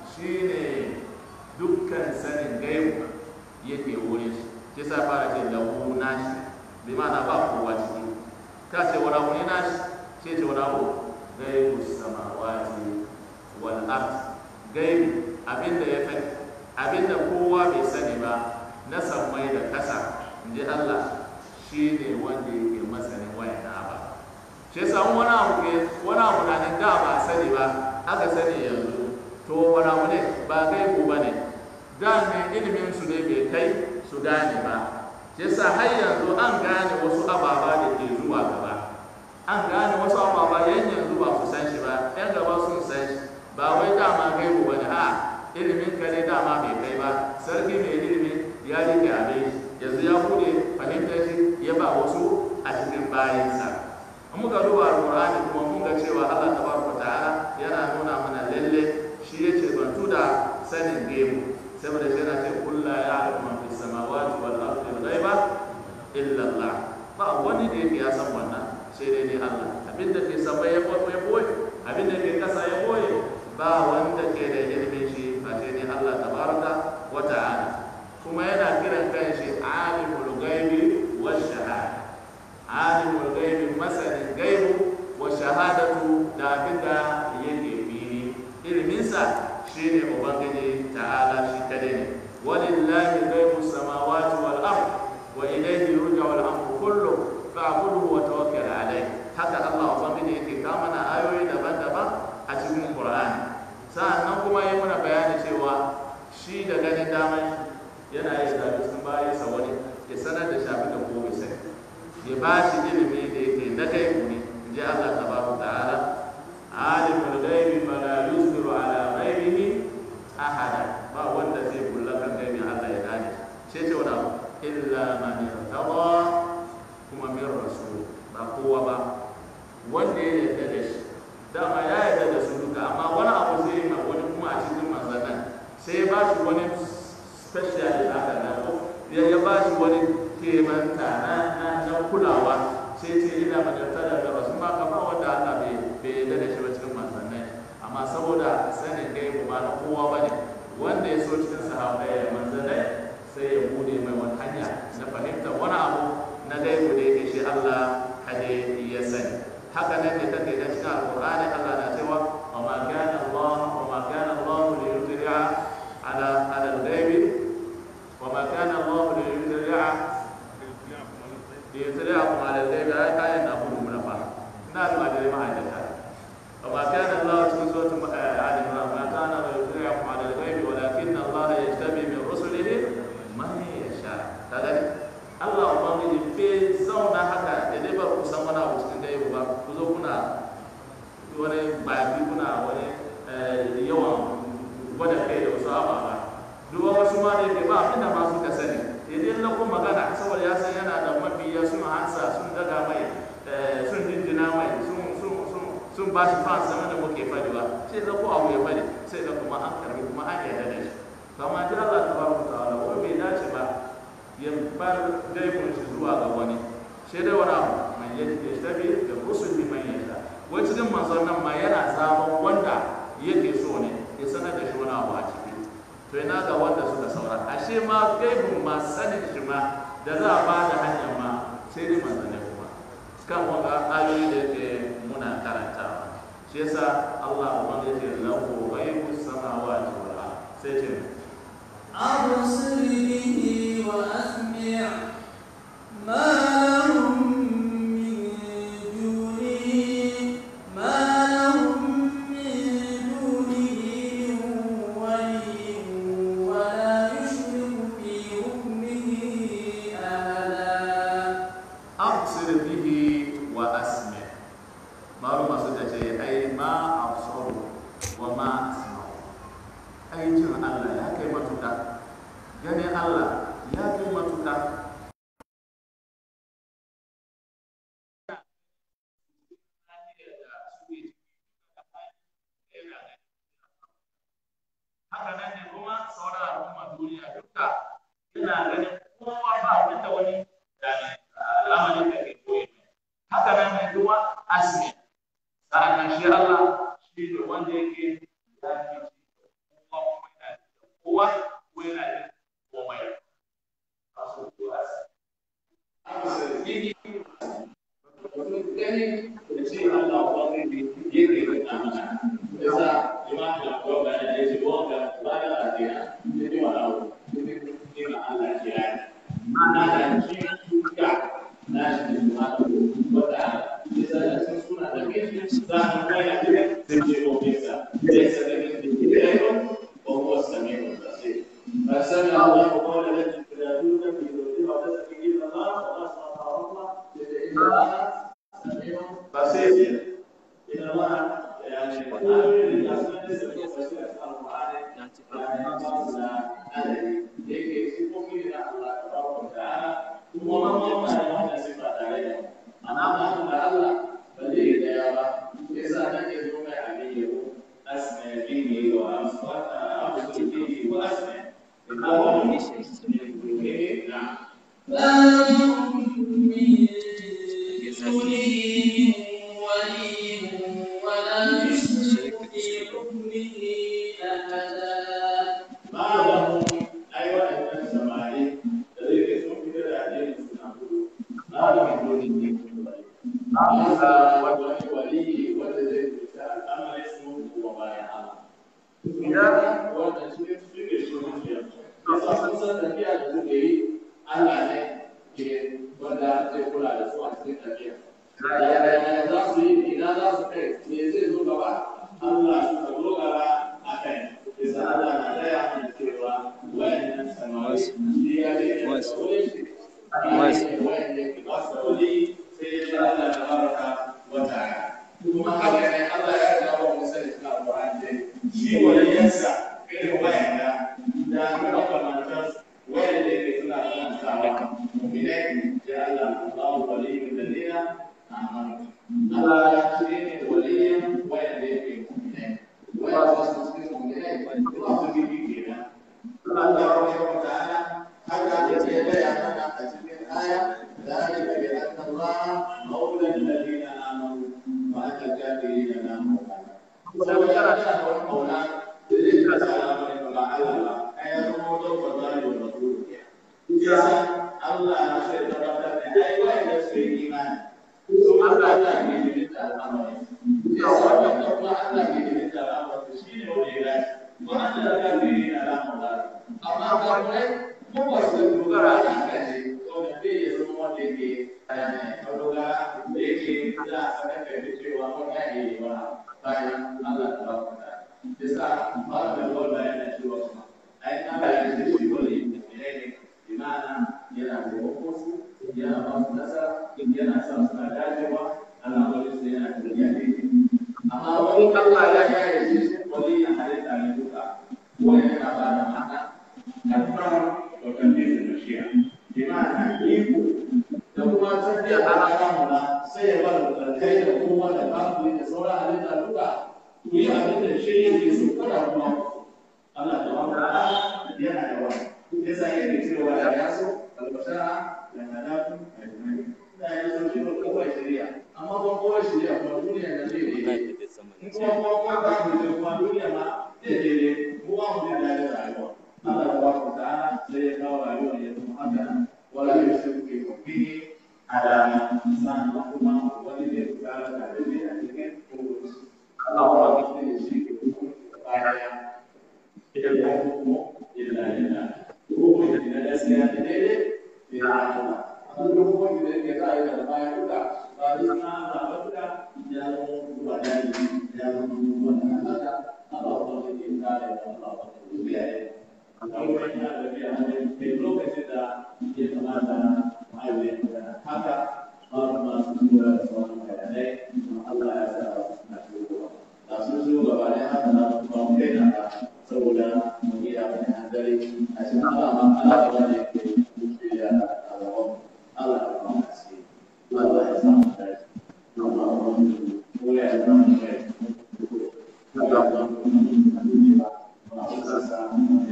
shine dukkan sanin gaibu yake wurin shi shi sa fara ce lahu nashi bi ma'ana ba kowa ciki ka ce wani abu ne nashi ce ce wani abu gaibu samawati wal ard gaibi abinda ya fi abinda kowa bai sani ba na sammai da kasa inji Allah shi ne wanda yake masanin wayan ba shi yasa wani abu ke wani abu na nan da ba sani ba aka sani yanzu to wani abu ne ba gaibu ba ne da ne ilimin su ne bai kai su gane ba shi yasa har yanzu an gane wasu ababa da ke zuwa gaba an gane wasu ababa yan yanzu ba su san shi ba yan gaba sun san shi ba wai dama gaibu ba ne a ilimin ka ne dama bai kai ba sarki mai ilimi ya rike abin yanzu ya bude fahimtar shi ya ba wasu a cikin bayansa in muka duba alqur'ani kuma mun ga cewa Allah tabaraka ta'ala yana nuna mana lalle shi ya ce bantu da sanin gaibu saboda shi yana ce kullu ya'lamu man fis samawati wal ardi al-ghaiba illa Allah ba wani da yake ya san wannan sai dai ne Allah abinda ke sama ya boye abinda ke kasa ya boye ba wanda ke da ilimin shi ba sai ne Allah tabaraka wa ta'ala kuma yana kiran kanshi alimul ghaibi wa shahada alimul ghaibi masanin gaibu wa shahada shahadatu da abin da yake fili iliminsa shine ubangiji ta'ala shi kadai ne walillahi ghaibu samawati wal ard wa ilayhi yurja'u al amru kullu fa'budhu wa tawakkal alayhi haka Allah ubangiji yake kawo mana ayoyi daban-daban a cikin Qur'ani sa'annan kuma yi mana bayani cewa shi da ganin daman yana yin zabi sun bayan sa wani ya sanar da shafi da gobe sai ya ba shi ilimi da yake na kai ne in ji Allah tabaraka ta'ala alimul ghaibi fala yusbiru ala ghaibihi ahada ba wanda zai bulla kan gaibin Allah ya gane sai ce wani abu illa man yartada kuma min rasul ba kowa ba wanda ya yarda da shi dama ya yarda da su duka amma wani abu zai yi ma wani kuma a cikin manzannin sai ya ba shi wani special haka na ko ya ya ba shi wani kemanta na na na kulawa sai ce ina man yarda da rasul ma kama wanda Allah bai bai yarda da shi ba cikin manzannin amma saboda sanin gaibu ba na kowa ba ne wanda ya so cikin sahabbai da manzanai sai ya bude mai wani hanya na fahimtar wani abu na gaibu da yake shi Allah hade ya sani haka nan ne take da cikin alqur'ani Allah na cewa wa ma kana Allah wa ma kana Allah li yudri'a ala ala al-ghaibi wa ma kana Allah li yudri'a li yudri'akum ala al-ghaibi ay kayan na hudu mun fa ina da madare ma hajjata وما كان الله في سورة آل عمران ما كان ليطلعكم على الغيب ولكن الله يجتبي من رسله من يشاء هذا Allah Ubangiji bai zauna haka da dai ba ku san wani abu cikin gaibu ba ku zo kuna wani babi kuna wani yawan gwada kai da wasu ababa duk wasu ma da yake ba abinda ma suka sani idan na kuma magana saboda ya san yana da mabiya sun hansa sun daga mai sun jinjina mai sun sun ba shi fan sama da muke fadi ba sai da ko abu ya fadi sai da kuma an karbi kuma an yarda da shi kama ji Allah tabaraka ta'ala ko bai dace ba ya bar gaibun shi zuwa ga wani sai dai wani abu man yaji ya tabi da rusul bi man yasha wai cikin manzon nan ma yana zaben wanda yake so ne ya sanar da shi wani abu a ciki to ina ga wanda suka saura ashe ma gaibun ma sanin shi ma da za a ba da hanyar ma sai dai manzanai kuma kan wanga ayoyi da yake muna karantawa shi yasa Allah ubangiji ya lahu ghaibu samawati wal ard sai ce أبصر به وأسمع ما لهم من دونه ما لهم من دونه من ولي ولا يشرك في حكمه أحدا absir bihi wa asmi maluma suka ce ai ma absaru wa ma asma'u ai jin Allah ya kai matuka ganin Allah ya kai matuka haka nan ne kuma sauran al'umma duniya duka ina ganin kowa ba wanda wani al'amarin da ke koyi haka nan ne kuma asmi sa'annan shi Allah shi ne wanda yake ya fi kowa kuma yana da kowa ko yana da komai a so ko asmi aka sarki wani gani da ce Allah wani ne yake da amana yasa imam da ko ga da yake ko ga ba da lafiya ne wa Allah ne ma Allah kira mana da shi ka na shi ne ma wata yasa da sun suna da kai za mu kai da kai sai ce ko bisa sai sai da kai da kai ko ko sami ko sai فسمع الله قول التي تنادون في زوجها وتسأل إلى الله وأسمع الله إن الله سميع بصير إن الله يعني آمن الأسماء تسمع بصير القرآن يعني ما عليه yake sifofi da Allah tabaraka wa ta'ala kuma wannan ma ya wanda sifa tare ana ma da Allah ba zai da ya ba yasa nake zo mai abin yau asma bihi wa asfata abdu bihi wa asma inna wa min na'am ما لهم من دونه ولي ولا يشرك في حكمه أحدا ما لهم أيوة إن السماعي الذي يسمى في الأدين سنعبد ما لهم دون الدين an sa wani wali wanda zai fita al'amarin su kuma bayan Allah. Idan wannan su ne su ne su ne yasa sun san tafiya da suke yi Allah ne ke wanda zai kula da su a cikin tafiya. Yaya za su yi ina za su kai me zai zo gaba Allah suka dogara a kai. Isa Allah na gaya mana cewa wayannan samari shi ya ce da wani shi. Wayan ne ke ba su wani sai ya Allah ta baraka wata kuma haka ne Allah ya ga wa Musa da suna Qur'ani dai shi waliyansa irin wayanda da makamantar wayanda ke suna kantawa mu'minai ya Allah Allahu waliyul ladina amanu Allah shi ne waliyan wayanda yake mu'minai wayanda su cikin mu'minai kuma su bi kenan Allah subhanahu wa ta'ala haka yake bayyana a cikin aya ذلك بأن الله مولى الذين آمنوا وأن الكافرين لا مولى ولو ترى شهر المولى لذلك سلام مع الله أي الموت والله والرسول يسأل الله نشر تبارك أي وين يسري إيمان ثم الله يجد الأمر يسأل الله الله يجد الأمر تشكيل وإيمان وأن الكافرين لا مولى أما قال mu ba su dogara a kan shi wanda zai ya zama wanda yake madogara da yake za a sanar da yake cewa wani ya yi ba bayan Allah ta ba ta yasa ba da wanda yana cewa kuma ai na da yake shi wani ne ne imana yana taimakon su yana ba su nasara yana sa suna dacewa Allah wani su yana tafiya ne amma wani Allah ya kare shi wani ya halitta ne duka wani yana ba da ma'ana alfahar وتنفيذ المشيئة بمعنى يكون لو ما تنفي على أمرنا سيبقى الخير هو الأمر لتصور علينا اللغة وهي أبدا الشيء يسوق الله الله تعالى yana da wani yasa yake cewa ya yaso albashara da nadatu ajmai da ya so shi ko kawai shari'a amma ba kowa shari'a kuma duniya da zai daidai in kuma kowa kowa ba mu kuma duniya ma zai daidai mu ba mu da rayuwa Allah subhanahu wa ta'ala sai ya kawo rayuwar ya zama haka wala ya shi ke kofi ada sannan kuma wani da ya kara tare da a cikin kokoci Allah wa ya shi ke kofi baya ita ko kuma illa illa ko da na gaskiya da daidai da Allah amma duk wani da yake kai da baya duka ba da sana Allah ba duka ya zama ba da ya zama wannan haka Allah wa ya kare Allah wa ya abubuwan yana da biya hannun mai lokacin da ya kamata ma'aikata magana haka masu masu tura da sauran bayanai don Allah ya sa na shigowa da sun shigo gaba ne haka na kuma mu kai na saboda mu yi abin da dare a cikin Allah ma Allah ya wani ke shirya a gaban Allah ya kuma haske Allah ya sa mu dace Allah ya wani mu ya zama mu ya Allah ya zama mu ya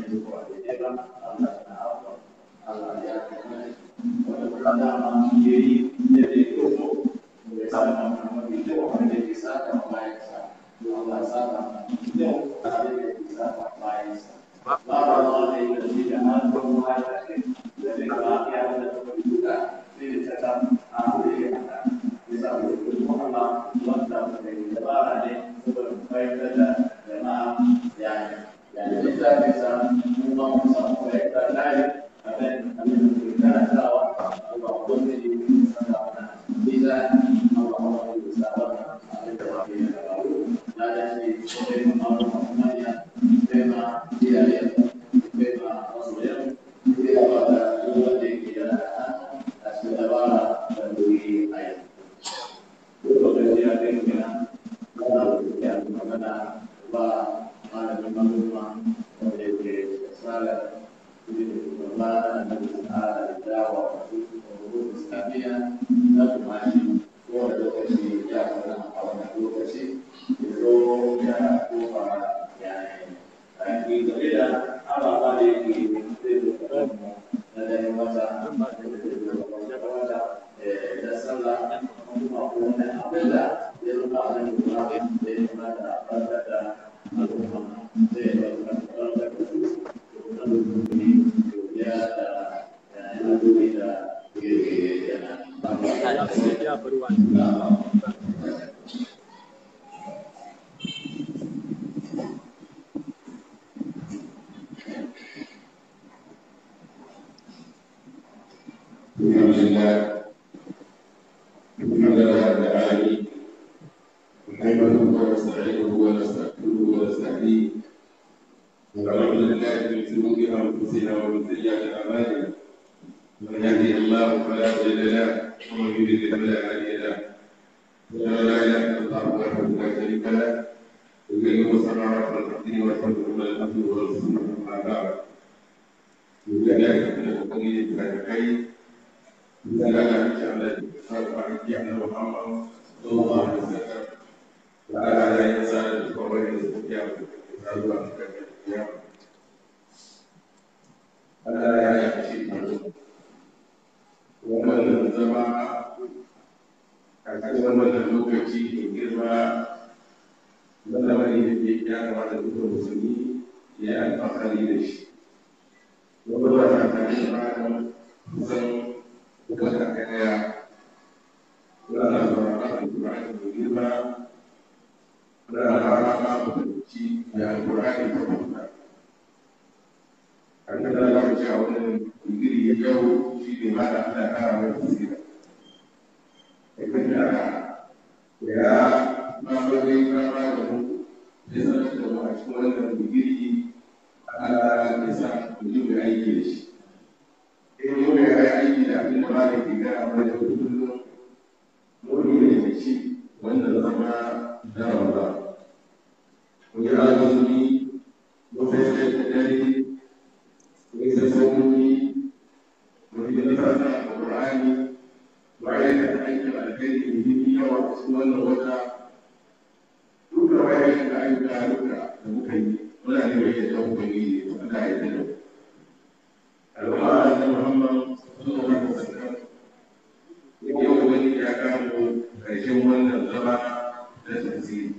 Yeah. يعني بالذات إذا الله سبحانه وتعالى أبن أبن كان سوا الله قل لي سنة إذا الله سبحانه وتعالى لا تشي شيء ما رحمنا بما هي بما رسوله إذا قال هو ذيك يا أسمع بندوي أيضا Bekerja dengan kalau yang mana Allah malamin manoma wanda yake tsara Ramadan da tsara dawa wasu islamiyya na kumashi wanda lokaci ya fara a wannan lokaci ya zo ya kofa ya yi game da ababa da yake zai zo kaɗan na ganin wata wata da sallah kuma wani abin da ya zama a nan lura da ya zama da ɓarɓar da al'umma zai ɗaukar ɓarɓar da su ya da yana dubi da girgire yana الحمد لله الحمد لله رب العالمين نحمده ونستعينه ونستغفره ونستهديه ونعوذ بالله من شرور انفسنا ومن سيئات اعمالنا من يهده الله فلا مضل له ومن يضلل فلا هادي له اشهد ان لا اله الا الله وحده لا شريك له يقيم الصلاه والتقديم والحمد لله عبده ورسوله اما بعد وكذلك من الخير misalnya misalnya sahabat yang Muhammad Sallallahu Alaihi Wasallam ada ada yang saya sekolah yang seperti apa sahabat yang ada yang kecil wannan zama a cikin wannan lokaci da girma na lamari da ke ya kamata duka musulmi ya yi alfahari da shi wanda ba ta tare da kusan wata ɗaya yana sauraron alƙur'ani mai girma da rana ma mutunci da alƙur'ani ta bauta a kan da za mu ci a wannan digiri ya yau shi ne ma da Allah ya kara mai basira da kan da ya ma bari kama da mu ya sanar da mu a cikin wannan digiri Allah ya sa mu ji mai aiki da shi in yau ya yi aiki da abin da ba da ke gara mai da kullum wani ne da shi wannan zama na ramba mu yi azumi mu fahimta da dare mu yi sassanoni mu yi nufasa a ƙur'ani mu aikata aikin alkhairi da yi yawa a cikin wannan wata duka wayan da ayyuka duka da muka yi muna ne mai yadda muka yi da Allah ya yi da mu al'umma da Muhammad sallallahu alaihi wasallam yau wani ya kamo ƙarshen wannan zama na tafsiri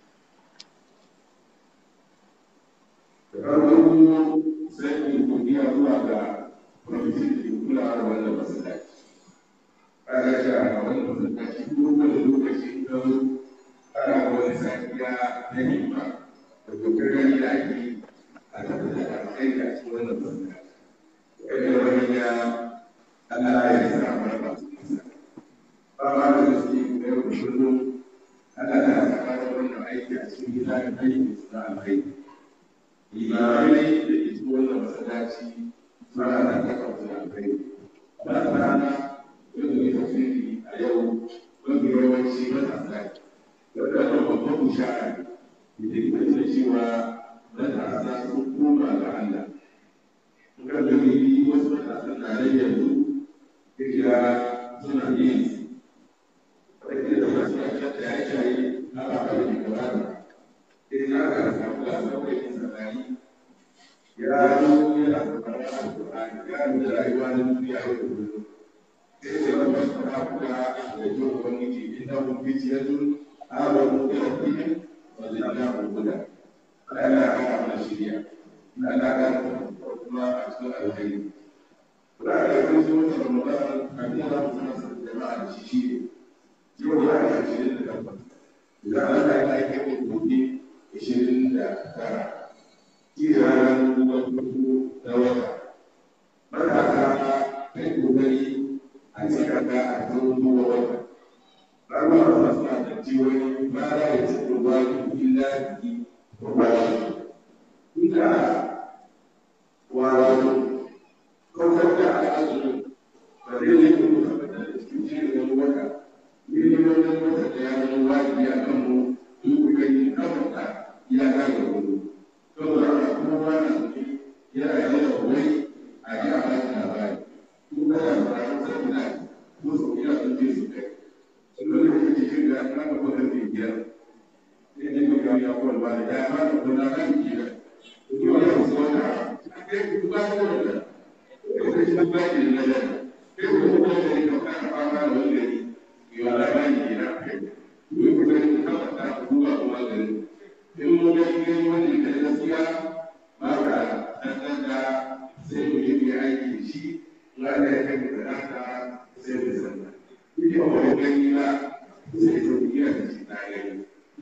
da farko sai in godiya zuwa ga kwamitin da ke kula da wannan masallaci ana shi a wannan masallaci kowane lokaci in ka zo ana wani safiya na himma da kokarin da ake a tabbatar da alkhairi a cikin wannan masallaci wanda wani ya Allah ya sa mana ba ma da gaske da yau da kullum Allah ya sa mana wannan aiki a cikin gida da aiki na alkhairi imamai da ke cikin wannan masallaci suna da kafa da alkhairi ba ta rana wanda mai tafsiri a yau wanda yawanci matasa ne wanda wannan babban bushara ne da ke nuna cewa matasa sun koma ga Allah kan da yi wasu matasan na nan yanzu kira suna yin wadda da wasu kasar da ya shayi na ba da ke gaba da sai na ga samu gasar da yin sanari ya zo yana kokarin alƙur'ani ya nuna rayuwa na duniya yau da kullum sai da wani wasu na kuka da jin ubangiji inda mun fi ciyar amanu da rabbihim wa zidnahum huda Allah ya kara mana shiriya Allah ya kara kuma a cikin alkhairi Ra'ayi da kuma zuwa da Ramadan abin da mu sanar da jama'a da shi shi ne yau ya yi ashirin da takwas idan Allah ya yi kai gobe ashirin da tara shi ranar ruwan farko na wata matasa kai kokari a cikin da a kan ruwan wata ranar wata suna da ciwon ma da ya ci ruwa illa biki wa wani ina wato kautar da al'azumin ba zai yi kuma tabbatar da cikin shirin wata miliyoyin wata da ya zama wajibi a kan mu in kuka yi kamata ya gane wani saboda haka kuma wani suke yana yi da wai a ji a bashi labari ko kada ba a rasa ina ko sau ina sun je su kai sun dole da kake shirin da na ga kwatar da biyar sai ne kuka ya kwal ba da ya fara kuna kan kira ko ya wasu wata kai ku ba da wannan kai ku ba da nan kai ku ba da ne ka fara fama da wani gari yau labari ne na kai ku ku ga ku ka ta ku ba kuma gari in mun ga gani wani da gaskiya ba ka dan da sai mu yi aiki da shi na da ya kai da haka sai mu sanna kuke ba gani na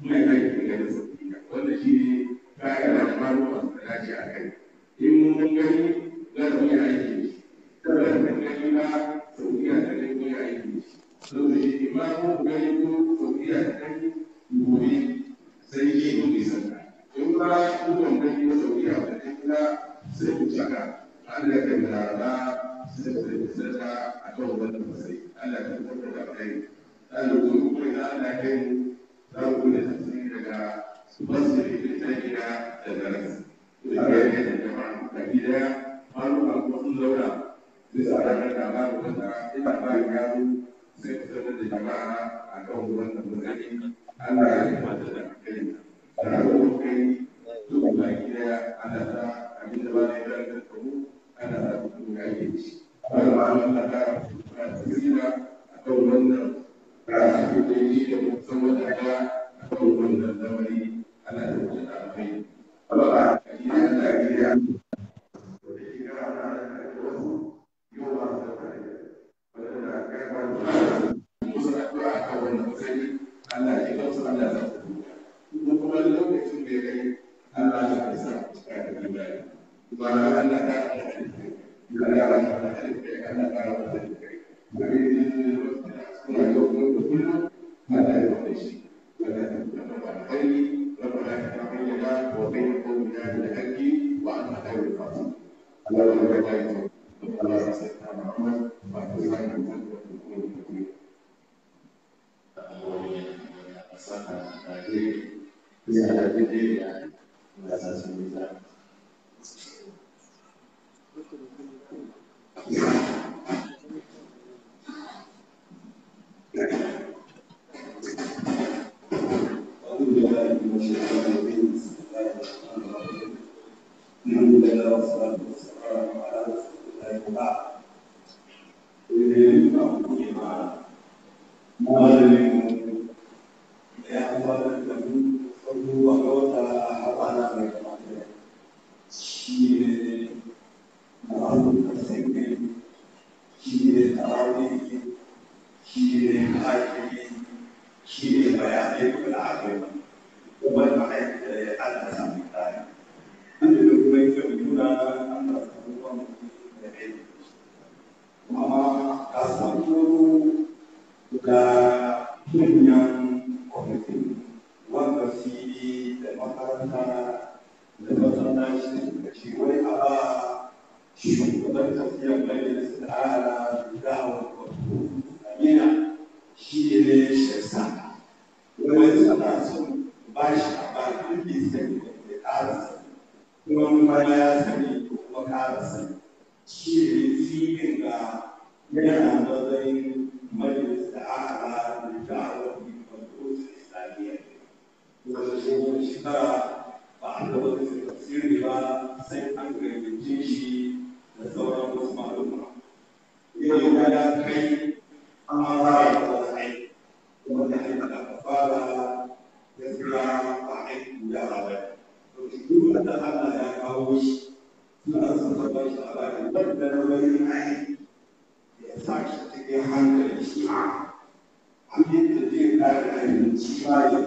mai aiki da sauƙiya wanda shi ne kayan da malama suka dace a kai in mun gani za mu yi aiki da shi kada mun gani na sauƙiya da gani mu yi aiki da shi saboda shi imamu gani ko sauƙiya da gani gobe sai shi mu yi sanka in ba kukan gani ko sauƙiya da gani na sai ku saka Allah ya da rana sai ku yi sanka a kan wannan masai Allah ya tabbatar da kai Allah ya kuma da Allah ya kai za mu kula da tafsiri daga masjid ibn Taymiya da Garas. Da ke da jama'a da gida maluma kuma sun zauna bisa ranar da ba mu wanda ina ba ya zo sai ku sanar da jama'a a kan wannan matsayi Allah ya yi mata da kai. Da ranar kai duk ba gida ana ta abin da ba ne da da kamu ana ta kuma ya yi shi. Allah Allah ta tsira a kan wannan karatu da yi da musamman da ya kan wannan lamari ana da wuce da alfai. Allah a gida da gida da gida ana da wasu yau ba su da kare. Wanda da kai ba su musu da kura a kan wannan matsayi Allah ya kan su Allah za su duka. Kuma kuma lokacin da ya kai Allah ya kai sa cika da imani. Ba na Allah ta Allah ya kai. Allah ya kai Allah ya kai Allah ya kai. Abin da ya suna yau kuma da kullum ana yi wa shi ana yi wa alkhairi ربنا اجعل بيننا وبين قومنا بالحق وانت خير الفاتحين اللهم بارك على سيدنا محمد وعلى اله وصحبه أعوذ بالله من الشيطان الرجيم بسم الله الرحمن الرحيم الحمد لله والصلاة والسلام على رسول الله وبعد إليك أقول مع معلم يا أخوان الكريم صلوا وقوتا حوانا من المعلم شيء معلم السنين شيء تعاوني شيء حاجة shi ne bayanai kuma da aka yi kuma da ma'aikata da Allah samu tsari. An da kuma yi kyau nuna Allah samu wani da kai. Amma ka samu da manyan kwamitin wanda su yi da makaranta da masallaci suka ce wai a ba shugaban tafiyar mai da tsara da dawon wato Amina shi ne shirsa wani suna son ba shi a ba duk da sani da ƙara sani kuma kuma ya sani ko kuma ƙara sani shi ne filin ga yana matsayin majalis da aka da da'awar kwamfuta islamiyya wanda tsohon shekara ba a gaba da tafsiri ba sai an gayyace shi da sauran wasu maluma yau ya kai an fara wani aiki wanda aiki da aka fara gaskiya ba aiki ya ba to duk da Allah ya kawo shi suna son ta ba shi labari wanda na wani aiki ya sa shi cikin hankali shi a abin da zai kare ainihin shi ba ya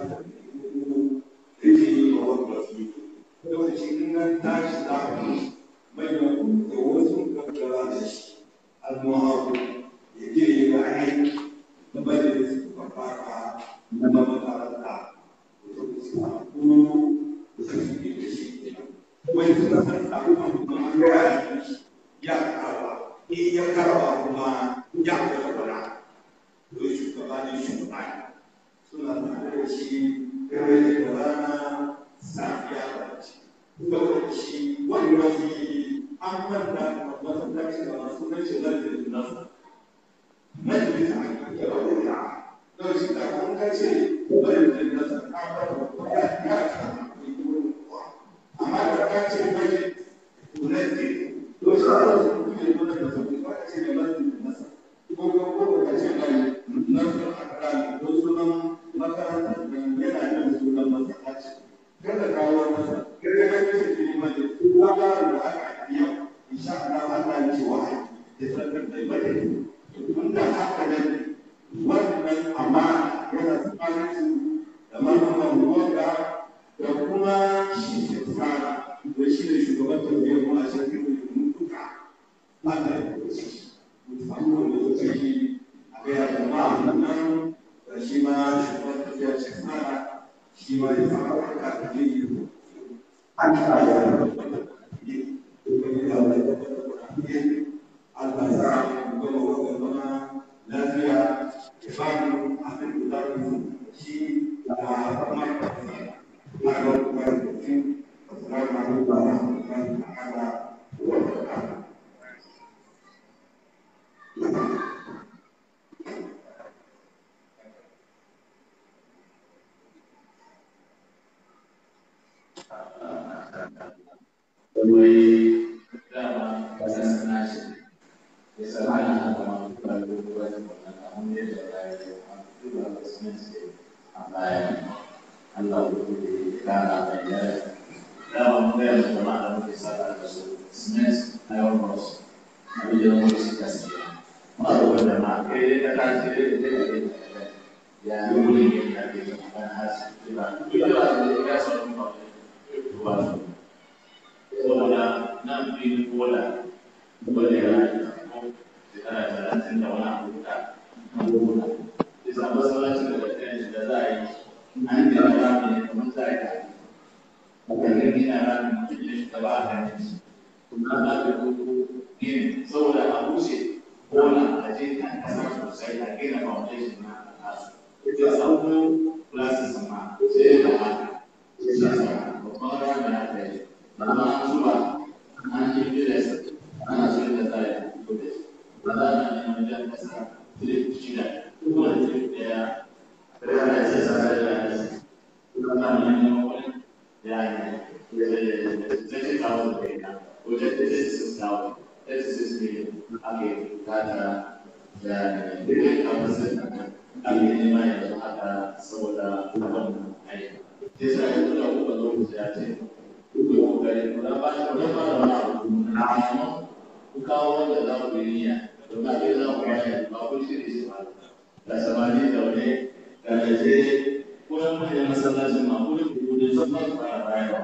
yake yi wa wani wasu lokaci in nan tashi za a yi manyan da wasu kakkara da shi almuhafu ya je yi wa aiki na majalis mafaka na makaranta da su samu da su ke da shi wani suna san abubuwan kuma ya ya karwa in ya karwa kuma ya karwa don shugaba ne shugaba suna tare da shi dare da rana safiya da ci saboda shi wani wani an manta masallaci da masu nashi lalata nasa majalisa a yi wani da don shi da kun kace lalata nasa ka fara ya ya ka amma da ka ce majalisa tunanke to shi ana so ku yi wani da su ba ka ce da lalata nasa ko ko ko ka ce mai nasu a kan ko sunan makaranta yana yin sunan masallaci kada kawo masa kada ka ce ki mai ko da aka yi insha Allah Allah ya ce wa ya sanar da mai tunda haka ne wannan amma yana tsakanin da malaman wanda da kuma shi ke fara da shi ne shugaban tafiyar mu a cikin ilimin duka ba da lokaci musamman wanda lokaci a gaya jama'a nan da shi ma shugaban tafiyar shi fara shi ma ya fara wata da ne yi an fara da Allah ya sa mu gama wannan zama lafiya ya ba mu abin da za mu shi da kuma na ga kuma mutum assalamu alaikum wa rahmatullahi ta'ala wa barakatuh Wai dama wasan sana shi ya sana na kama kuma dogon wannan abun da ya da ya yi a duba da sunan shi a baya Allah ya bude ya kara mai yare dama mun ga yanzu jama'a da muke saka da su smith iron ross abin da mun shi gaskiya ma da wanda ma kai dai ka tashi dai da dai da ya yi wuri ne da ke kan hasi ba duk da ba da ya san kuma ba saboda nan filin bola wanda ya yi shekara talatin da wani abu da abubuwa bisa masallacin da kan shi da za a yi an gina rami ne kamar za a yi kan gina rami mutum ya shiga ba a kan shi kuma za ka gudu gini saboda a bushe bola a je kan kasa sosai a gina foundation na kasu ita sauko classes ma sai da haka sai sa babban rami na kai Lama zuwa an yi filas ana so da za a yi filas. Ba za a yi wajen kasa filip shida. Kuma filip ɗaya. Ɗaya na ce sa da ya yi. Kuma za mu yi wani ya yi. Zai ce kawo da kai na. Wajen da zai su kawo. Zai su su ne ake kata da ya yi. Duk da kamar sai ake nema yanzu haka saboda abin aiki. Sai sa yanzu da kuka lokaci ya ce kuke kokari ku dan bashi ku dan fara wani abu na amma ku kawo wanda za ku yi niyya don ba kai za ku bashi ba ku shirye shi ba da samani zaune da gaje ko yan manyan masallacin ma ku da ku da su ma su fara bayarwa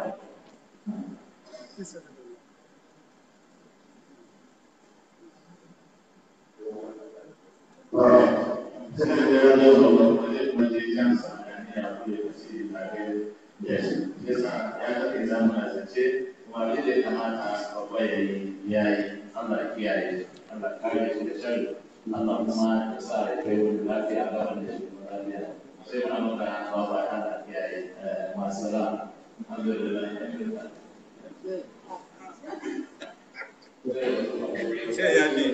sai da ya zo ba ba zai kuma je can sa ya ku da shi ba kai Yes, yasa ya kake zamu na zance kuma abin da ya kamata babba ya yi ya yi Allah ya kiyaye Allah ya kare shi da sharri Allah kuma ya sa ya kai wani lafiya a gaban da shi kuma lafiya sai muna maka babba Allah ya kiyaye masu ra alhamdulillah sai ya ne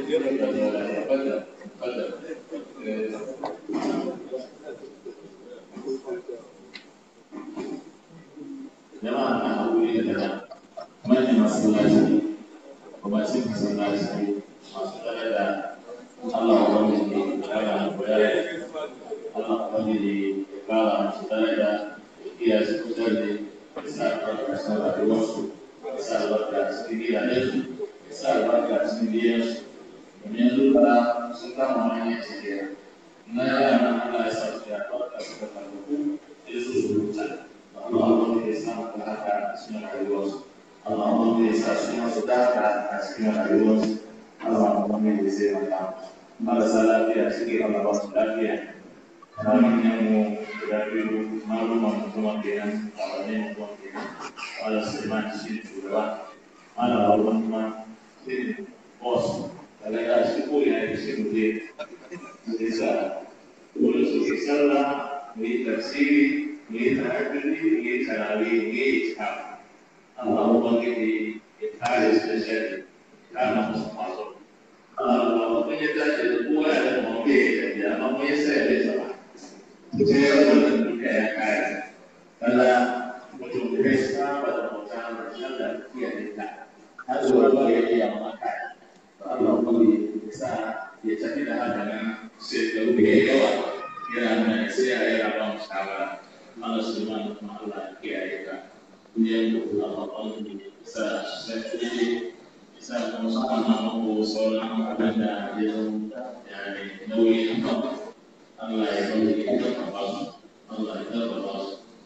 jama'a na haƙuri da manyan masallaci kwamacin masallaci masu tsare da Allah wani ne kara koyar Allah wani ne kara masu tsare da iya su kusa da ya sa albarka cikin rayuwarsu ya sa albarka cikin gidajensu ya sa albarka cikin biyansu domin yanzu ba sun kama hanyar shirya na yara Allah ya sa su ya albarka suka karɓu ya su su rubuta Allah ya sa maka haka a cikin rayuwarsu. Allah ya sa su masu daka a cikin rayuwarsu. Allah ya zai maka. Marasa lafiya suke Allah ba su lafiya. Ramin yanmu guda biyu maluman kuma kenan a wani kuma kenan. Wala Suleiman shi ne shugaba. Mana Baruwan kuma shi ne boss. Daga shi ko ina da shi muje. Sai sa dole su ke sallah mu yi tafsiri يتعبني يتعبي يتعب اللهم انجدي يتعالج الشر كان مصطفى اللهم يتعالج القوة على الموقع يا مم يسأل سبحانه جاء من الحياة فلا وتدرسنا وتموتنا وشلا في الإنسان هذا هو الذي يمكن اللهم يسعى يتكلم هذا سيد الله yana nuna sai a yi rabon shawara Allah Subhanahu wa ta'ala kiyaye ka kunyan da Allah Allah sa sai kuma sa kuma subhanahu wa sauran abin da ya zo yani nauyi Allah ya bari ka ba su Allah ya ba su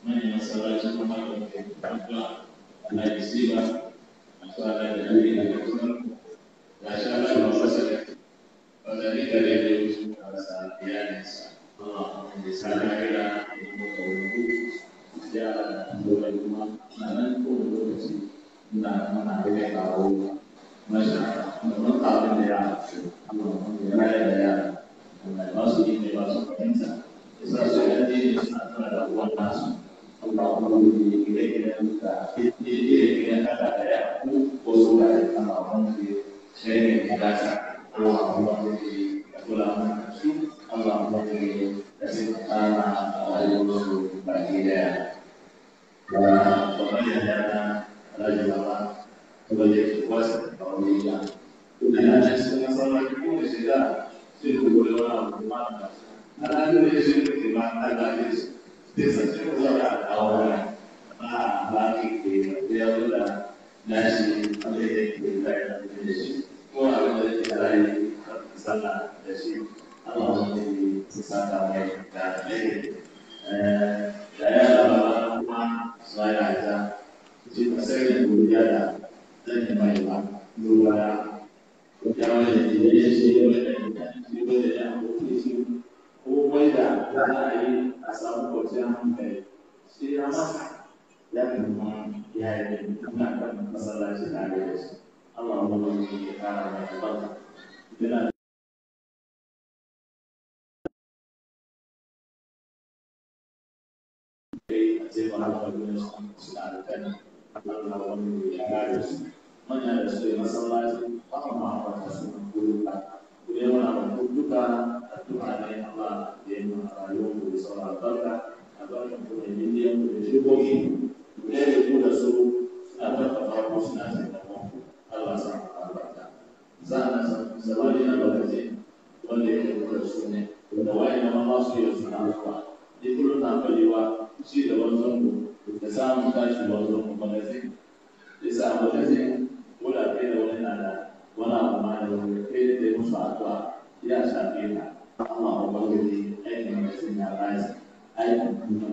manyan masallaci kuma da muke addu'a Allah ya siba masu ala da dare da kuma ga shi Allah ya masa da wanda ni da dai da su a rasa iyalinsa Allah ya sa na kira da kuma kawo ya dole kuma na nan ko lokaci na mana da kawo masa mun abin da ya Allah ya raya da ya Allah ba su ne ba su fahimta isa su ya ne suna tana da uwan nasu Allah kuma ne gida gidan da gida gidan kada da ya ku ko su da ya kama wani sai ne ya gasa Allah kuma ne ya kula mana su Allah kuma ne ya sai kana a rayuwar su baki daya da babban yana rayuwa sebagai kuasa kaumnya. Dan ada setengah salah itu sudah sudah boleh orang bermakna. Ada ada yang sudah bermakna ada yang desa sudah awalnya. Ah, bagi dia sudah nasi ada yang kita yang Indonesia. Semua ada yang kita lain sana nasi. Allah menjadi sesama yang kita ini. Eh, saya adalah rumah saya aja. Jadi saya yang berjaya zan yi mai ba duba ya ya wani da ya shi ya wani da ya shi ya da ya mutu shi ko mai da za a yi a samu kwanciyar hankali shi ya masa ya kuma ya yi da muna kan masallaci tare da shi Allah mu ba mu ya kara mai albarka yana a ce ba haka wani suna da kan Allah wani ya kare su manya da su yi masallaci haka ma a wata su kuruka ku yi mana wa duka addu'a ne Allah da yi mana rayuwar ku da sauran albarka albarka ku da miliyan ku da shigogi ku ne da ku da su suna tattafa ku suna taimakon ku Allah sa ku albarka sa'an zamani na lokaci wanda ya ku da su ne da wayan da ma su yi suna zuwa ni kullum na falewa shi da wanzan ku da samun tashi wanzan ku ba zai ya samu lafiyar wanda kai da wani na da wani abu ma da wani kai da ya musu addu'a ya shafe ka amma ubangiji aikin da sun ya rashi aikin kuma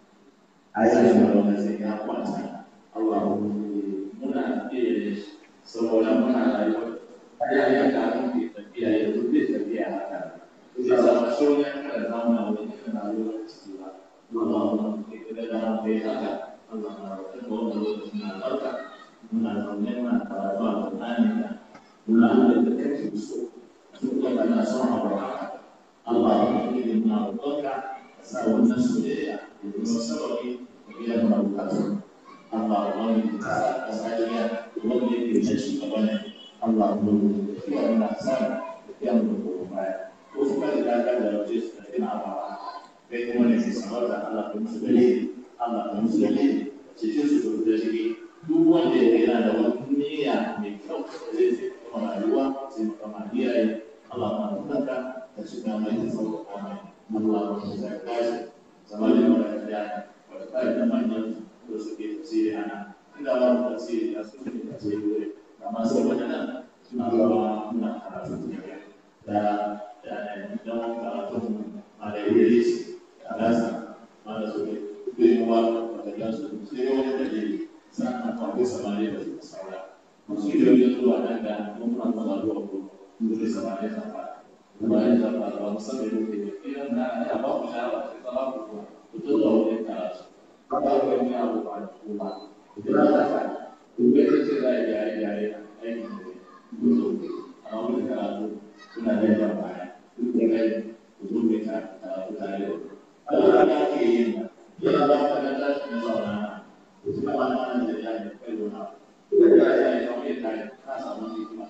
aikin da wani sai ya kwanta Allah ubangiji muna iya da shi saboda muna rayuwa ya yi ka mun ke tafiya ya zuke tafiya haka ya zama shoyin kada zauna wani kan rayuwar ciki ba Allah ubangiji da dama kai haka Allah na roƙon wanda lokacin na barka muna zaune muna karatu a Qur'ani da muna da da kake so su kuma kana son abu haka Allah ya yi muna roƙonka ka sa wannan soyayya da kuma sababi da biyan mana bukatu Allah ya yi ka sa ka sa ya wanda yake da shi gaba ne Allah ya yi ka ya muna sa da biyan mu ko baya ko kuma da ka da raje su da ina ba kai kuma ne sai sanar da Allah ya musu dalili Allah ya musu dalili cikin su da shi duk wanda ya yana da wani niyya mai kyau da zai zai kuma rayuwa sai kama iyaye Allah ma tunanka da shi ga mai tsaro ko mai Allah ma shi zai kashi zama da mara da wata kai da manyan da suke tafsiri ana inda ba mu tafsiri da su ne tafsiri wuri amma saboda nan suna zama muna karatu ne da da don karatu a da yi a gasa ma da su ne bai wa da gansu sai wani dalili sannan akwai samari da suka saura masu ilimin zuwa nan da mun kan zama zuwa ko dole samari ta fara kuma ya ta fara ba musamman da ke idan na ya ba ku shawara sai ta ba ku zuwa ku to da wani karatu ba ku ga wani abu ba da kuma idan na ta ku ga ce za a yi yare yare aikin da ku zo amma mun karatu suna da yawa baya duk da kai ku zo mai karatu tare da ku Allah ya ke yin yana ba ka da tashi na zauna kuma ba na da ya yi kai dona ko da ya yi kawai ya kai ka samu ne kuma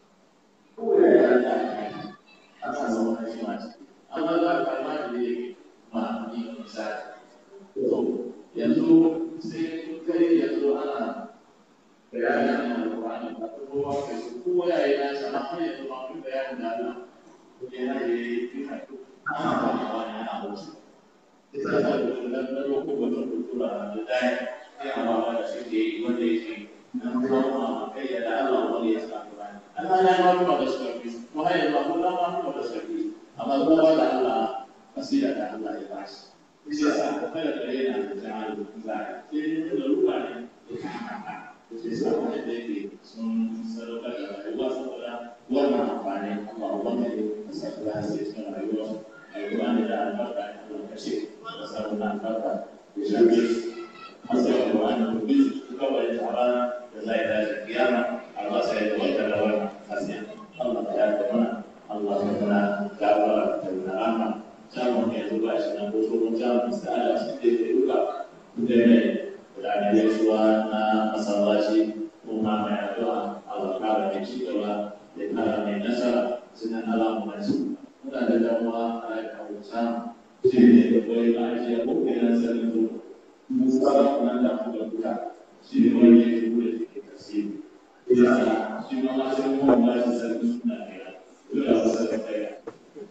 ko da ya yi kai ka samu ne kuma amma za ka ma da ne ma ni misali to yanzu sai kai yanzu ana bayanin alƙur'ani ba ko ba ka shi ko ya yi nasa amma yanzu ba ku bayanin da Allah ko ya yi fi kai ana ba ka wani ana musu ita ta da na roƙo wata kultura da dai ya ba da shi ke wanda yake nan kuma kai ya da Allah wani ya sa Qur'ani Allah ya ma kuma da shi ko hayya ba ko da ma kuma da shi amma ko ba da Allah asira da Allah ya bashi shi yasa kada ka yana da jama'a da za a yi sai da ruwa ne da ka haka shi yasa wanda da yake sun sadaukar da rayuwa saboda wannan amfani amma wanda ne ka sa su za su yi cikin rayuwa rayuwa ne da albarka ne Allah ka ce ka sa wannan albarka da shafi hasa da wannan rubin su kawai da rana da zai dace kiyama Allah sai da wata da wannan hasiya Allah ya yarda mana Allah ya mana gafara da rahama samun ya zuba shi nan ko tsohon samun sa'ada shi da ke duka da mai da ne gaisuwa na masallaci ko ma mai addu'a Allah kara mai ci gaba da kara mai nasara sunan alamun su muna da damuwa a kawo samu shi ne da koyi ba a jiya ko kenan sanin zo mun saba nan da kuma duka shi ne wani ya shigo da ke tasiri ya shi ma ma sai mu ba shi sanin suna ne duk da wasu da kai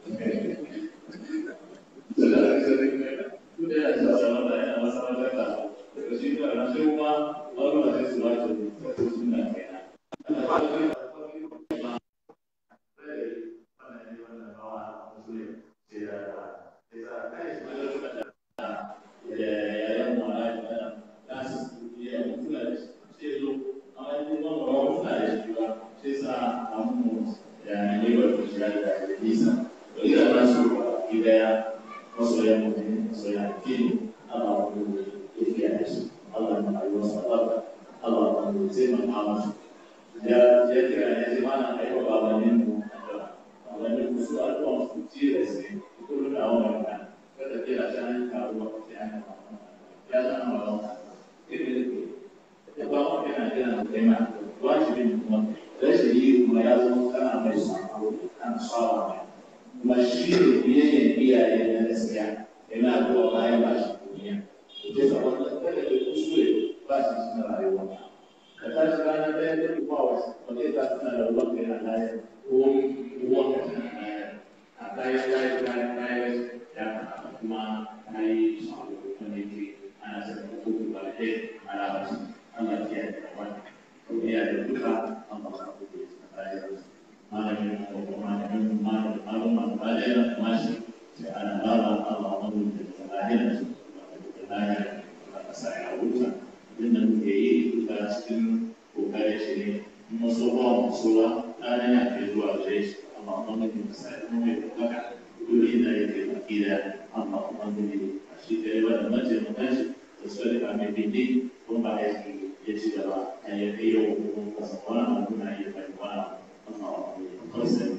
Yeah. masoya mutum masoya addini Allah wanda ya kiyaye su Allah ya rayuwa su albarka Allah wanda ya taimaka musu ya ya kira ya ce mana ai ba babanin mu da babanin mu su alƙawarin su tire sai ko da wannan kan kada kira shan karuwa sai an ya zama ba irin da ba mu kana kira da kai ma wajibin kuma rashin yi kuma ya zama kana mai sako kana sawa mai kuma shi ne biyayyen iyaye na gaskiya yana zuwa bayan ba shi duniya ke sa wannan kada ke kuskure ba shi cikin rayuwa ka tashi ranar ɗaya da kuma wasu wanda ya tashi na da ruwan kai na layar ko ruwan ka na layar a kayan layar kayan layar ya kamata kuma na yi sabo wanda ke ana saka hukuku ba da ɗaya ana ba shi ana kiyaye da wannan ko iyaye duka an ba su hukuku da layar malamin ko malamin malamin malamin malamin mashi sai ana baba Allah wani da lahira su da lahira da kasa ya wuta din da muke yi duka cikin kokarin shi ne maso ba maso ba ɗana ya kai zuwa gare shi amma wani da kasa ya kuma mai bukaka duk inda ya kai baki da amma wani da a shi da yawa da mace mutan shi da su rika mai bindi ko ba ya ya ci gaba a ya kai yau ko kasa wani abu na iya kai wani abu قسم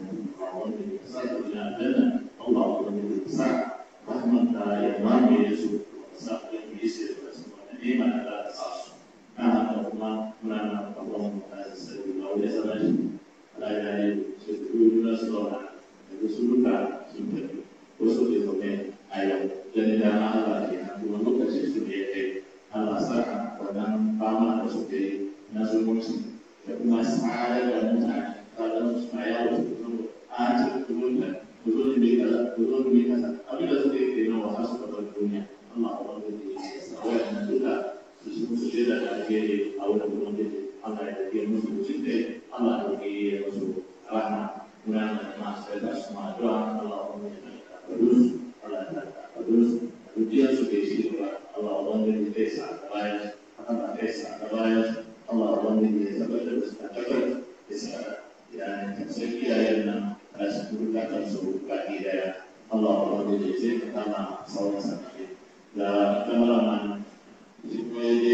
إلى الجنة الله بالإحسان رحمة يضام يسوع وساق يسير ونعم على أساس نعم اللهم نعم اللهم هذا السبيل وليس مجد لا إله إلا الله رسولك سنتك وسوء الزمان أيوة dan da Allah ya kuma lokacin su da ya kai Allah saka wannan fama da su ke na zumunci da kuma tsara da mutane kalau supaya aja turunkan turun di dalam turun di atas tapi dah sudah kena wahas pada dunia Allah Allah di awal dan juga semua sudah ada di awal turun di Allah yang dia musuh cinta Allah yang dia musuh rahmat mudah mas kita semua doa Allah Allah terus Allah terus dia sudah isi Allah Allah di desa terbaik akan desa terbaik Allah Allah di desa terbaik desa dan sekian yang enam sebutkan sebuah bagi daya Allah Allah dijizin pertama salam sakit dan kemalaman di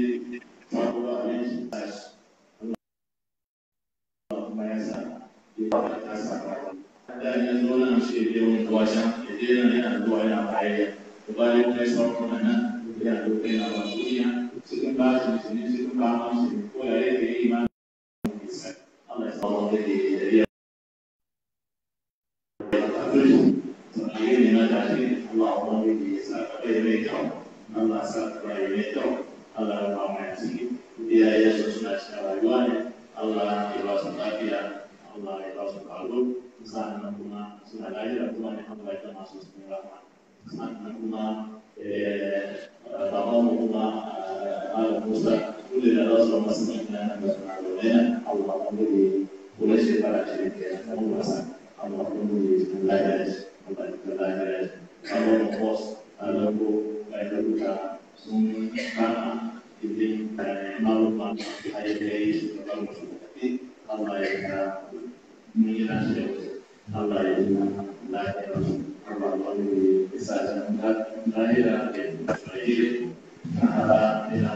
Papua ini Allah mayasa di kasar dan yang dua masih dia untuk wajah jadi yang ada dua yang baik kembali ke seorang mana yang dua yang maksudnya sekembali di sini sekembali masih boleh di iman Allah Allah jadi jadi ini nanti Allah Allah di sana ini Allah sana ini Allah ramai sih dia Yesus sudah sekarang Allah ikhlas dia Allah ikhlas kalau sana kuma sudah lahir kuma ni Allah itu masuk semua sana kuma eh bapa kuma al Musa kulit Allah sama semuanya Allah Allah memberi boleh sih para cerita kamu rasa Allah memberi lahir Allah lahir Allah bos Allah bayan rubuta sun kama izin maluma a yi kai shugaban wasu tafi Allah ya ga mun yi nashi Allah ya yi lafiya Allah wani isa can lahira da Isra'ila a ina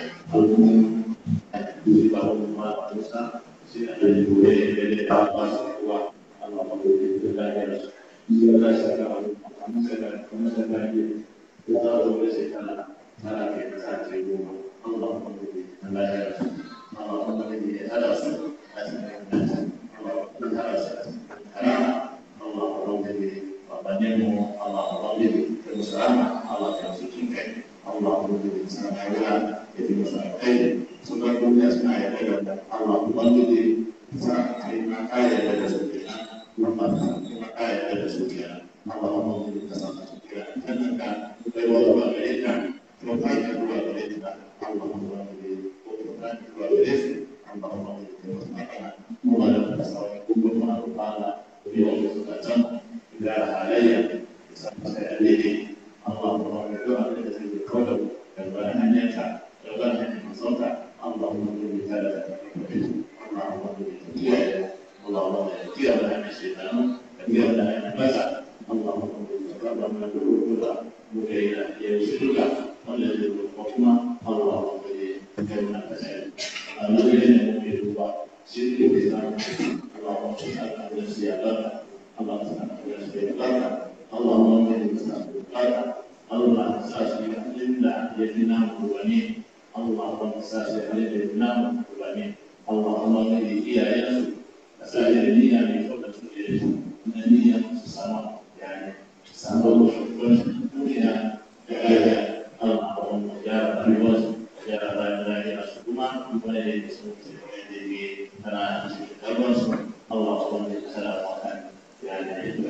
al'umma a duk ba wani ma a musa sai a yi gobe da ya ta ba su kuwa Allah wani da lahira su ya shi ga al'umma sai da kuma sai da ya za a zo da shekara tana kai ta sa ce goma Allah wani da lahira Allah wani da ya hada su a cikin Allah wani da hada su a cikin Allah wani babanmu Allah wani da musulama Allah ya cikin kai Allah wani da sana kaiwa ya fi masa kai sunan duniya suna yarda da Allah wani da sa kai ma kaya da su kenan kuma kuma kaya da su kenan Allah wani da sa su kenan kan ka kai wani ba gare ka kuma kai ka ruwa gare ka Allah wani da ko ka ruwa gare su Allah wani da masa kai kuma da sa kuma ma Allah ya yi su can da halayya sai alheri Allah kuma ya ga abin da zai kawo da bayan hanyarka da bayan hanyar masauka Allah kuma ya tare da Allah kuma ya kiyaye Allah kuma ya kiyaye da hanyar shekaru da kiyaye da hanyar basa Allah kuma ya raba mana da rubuta mu ga yana ya yi shirka wanda zai rubuta kuma Allah kuma ya kai mana kasai Allah ya yi mu ya duba shi ne ke zama Allah kuma ya sa da shi ya barka Allah subhanahu wa ta'ala Allahumma inni nas'aluka Allah sashi inda ya fi namu wani Allahumma sashi inda ya fi namu wani Allahumma inni iyayensu da sashi da niyya mai kyau da suke da shi na niyya su sama yani samu shugaban duniya da ƙarfi Allahumma ya rayuwarsu ya rayuwa su kuma wani da ya sun ce wani da ya tana cikin karbansu Allahumma ya salamu alaikum يعني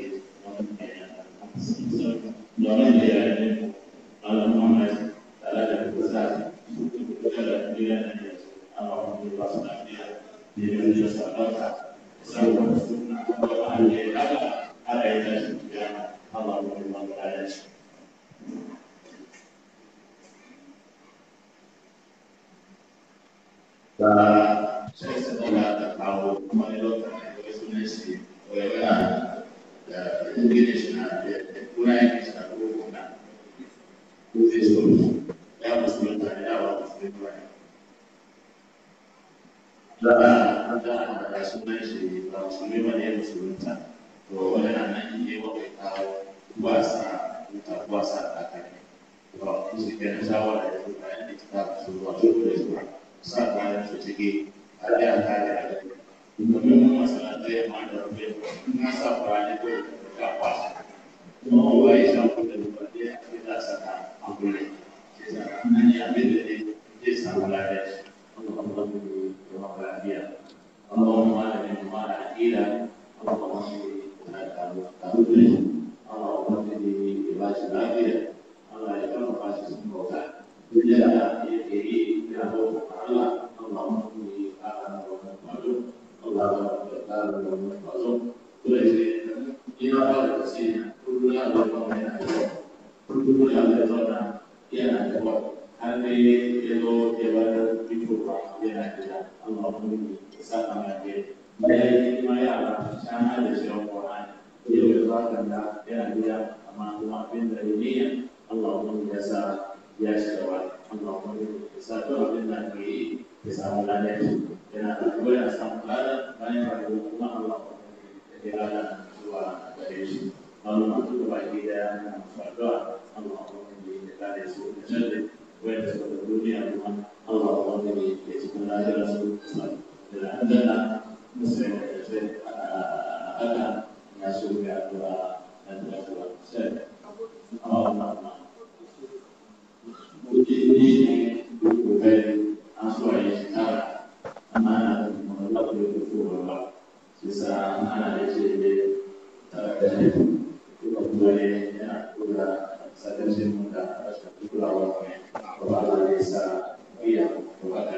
domin da ya yi alamun ثلاثة وثلاثة ثلاثة بلاد أمر الله سبحانه لمن يسألك سوف نسلنا على على علاج القيامة اللهم الله تعالى sai su daga da kawo kuma ne lokacin da wasu ne su yana da ingila shi na da kuna yake shi na kuma na ko zai so ya musulunta ne ya wa musulunta ne da da da sunan shi ba musulmi ba ne ya musulunta to wani na nan yi wa kai kawo wasa ta wasa ta kai to shi ke na shawara ya zo bayan da ta su zuwa su da su sa bayan su ciki har ya kare a gaba domin mun masalanta ya ma da rufe na sa bayan ko ka kwasa kuma kowa ya sha kuɗa da ba ɗaya ya za saka a kulle ke sa nan ya abin da ne zai samu lafiya shi Allah ya ba lafiya اللهم علم ما عقيلا اللهم تعالى اللهم اهدني عباد العافيه الله يكرم قاسم الموتى بجاه يده له تعالى اللهم اهدني اعلم ومن اللهم تعالى ومن معلوم كل شيء إلى بعض السنين كل يوم من كل يوم يزورنا ينادي هل يدعو يبارك بجوع ينادي اللهم saka mace da ya yi ma yara shan hada shi wani Qur'ani yau da zuwa da yana gida amma kuma abin da ya niyya Allah mun ya sa ya shiga wa Allah mun ya sa to abin da ke yi ya samu lafiya yana da kuma ya samu lafiya bayan rayuwa kuma Allah ya ya rana zuwa gare shi Allah mun tuka baki da yana faɗuwa Allah mun ya kare su da sharri wanda suka duniya kuma Allah mun ya cikin lafiyar su عندنا مسلم أنا مسؤول عن الدكتور سيد أو ما Ujini bukan asal yang mana menolak itu sisa mana di sini terjadi kemudian ya sudah saya sih muda pulau pulau desa iya pulau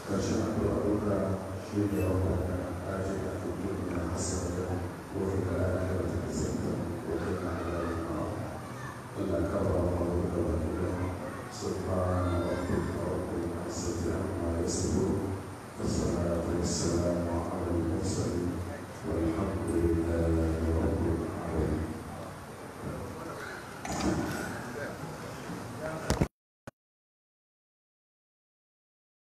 ƙarshen addu'a duka shi ne wanda aji da tuntun na hasar da wani da ya kai wata kasanta wata na da ya Allah ka ba mu da wani da subhanahu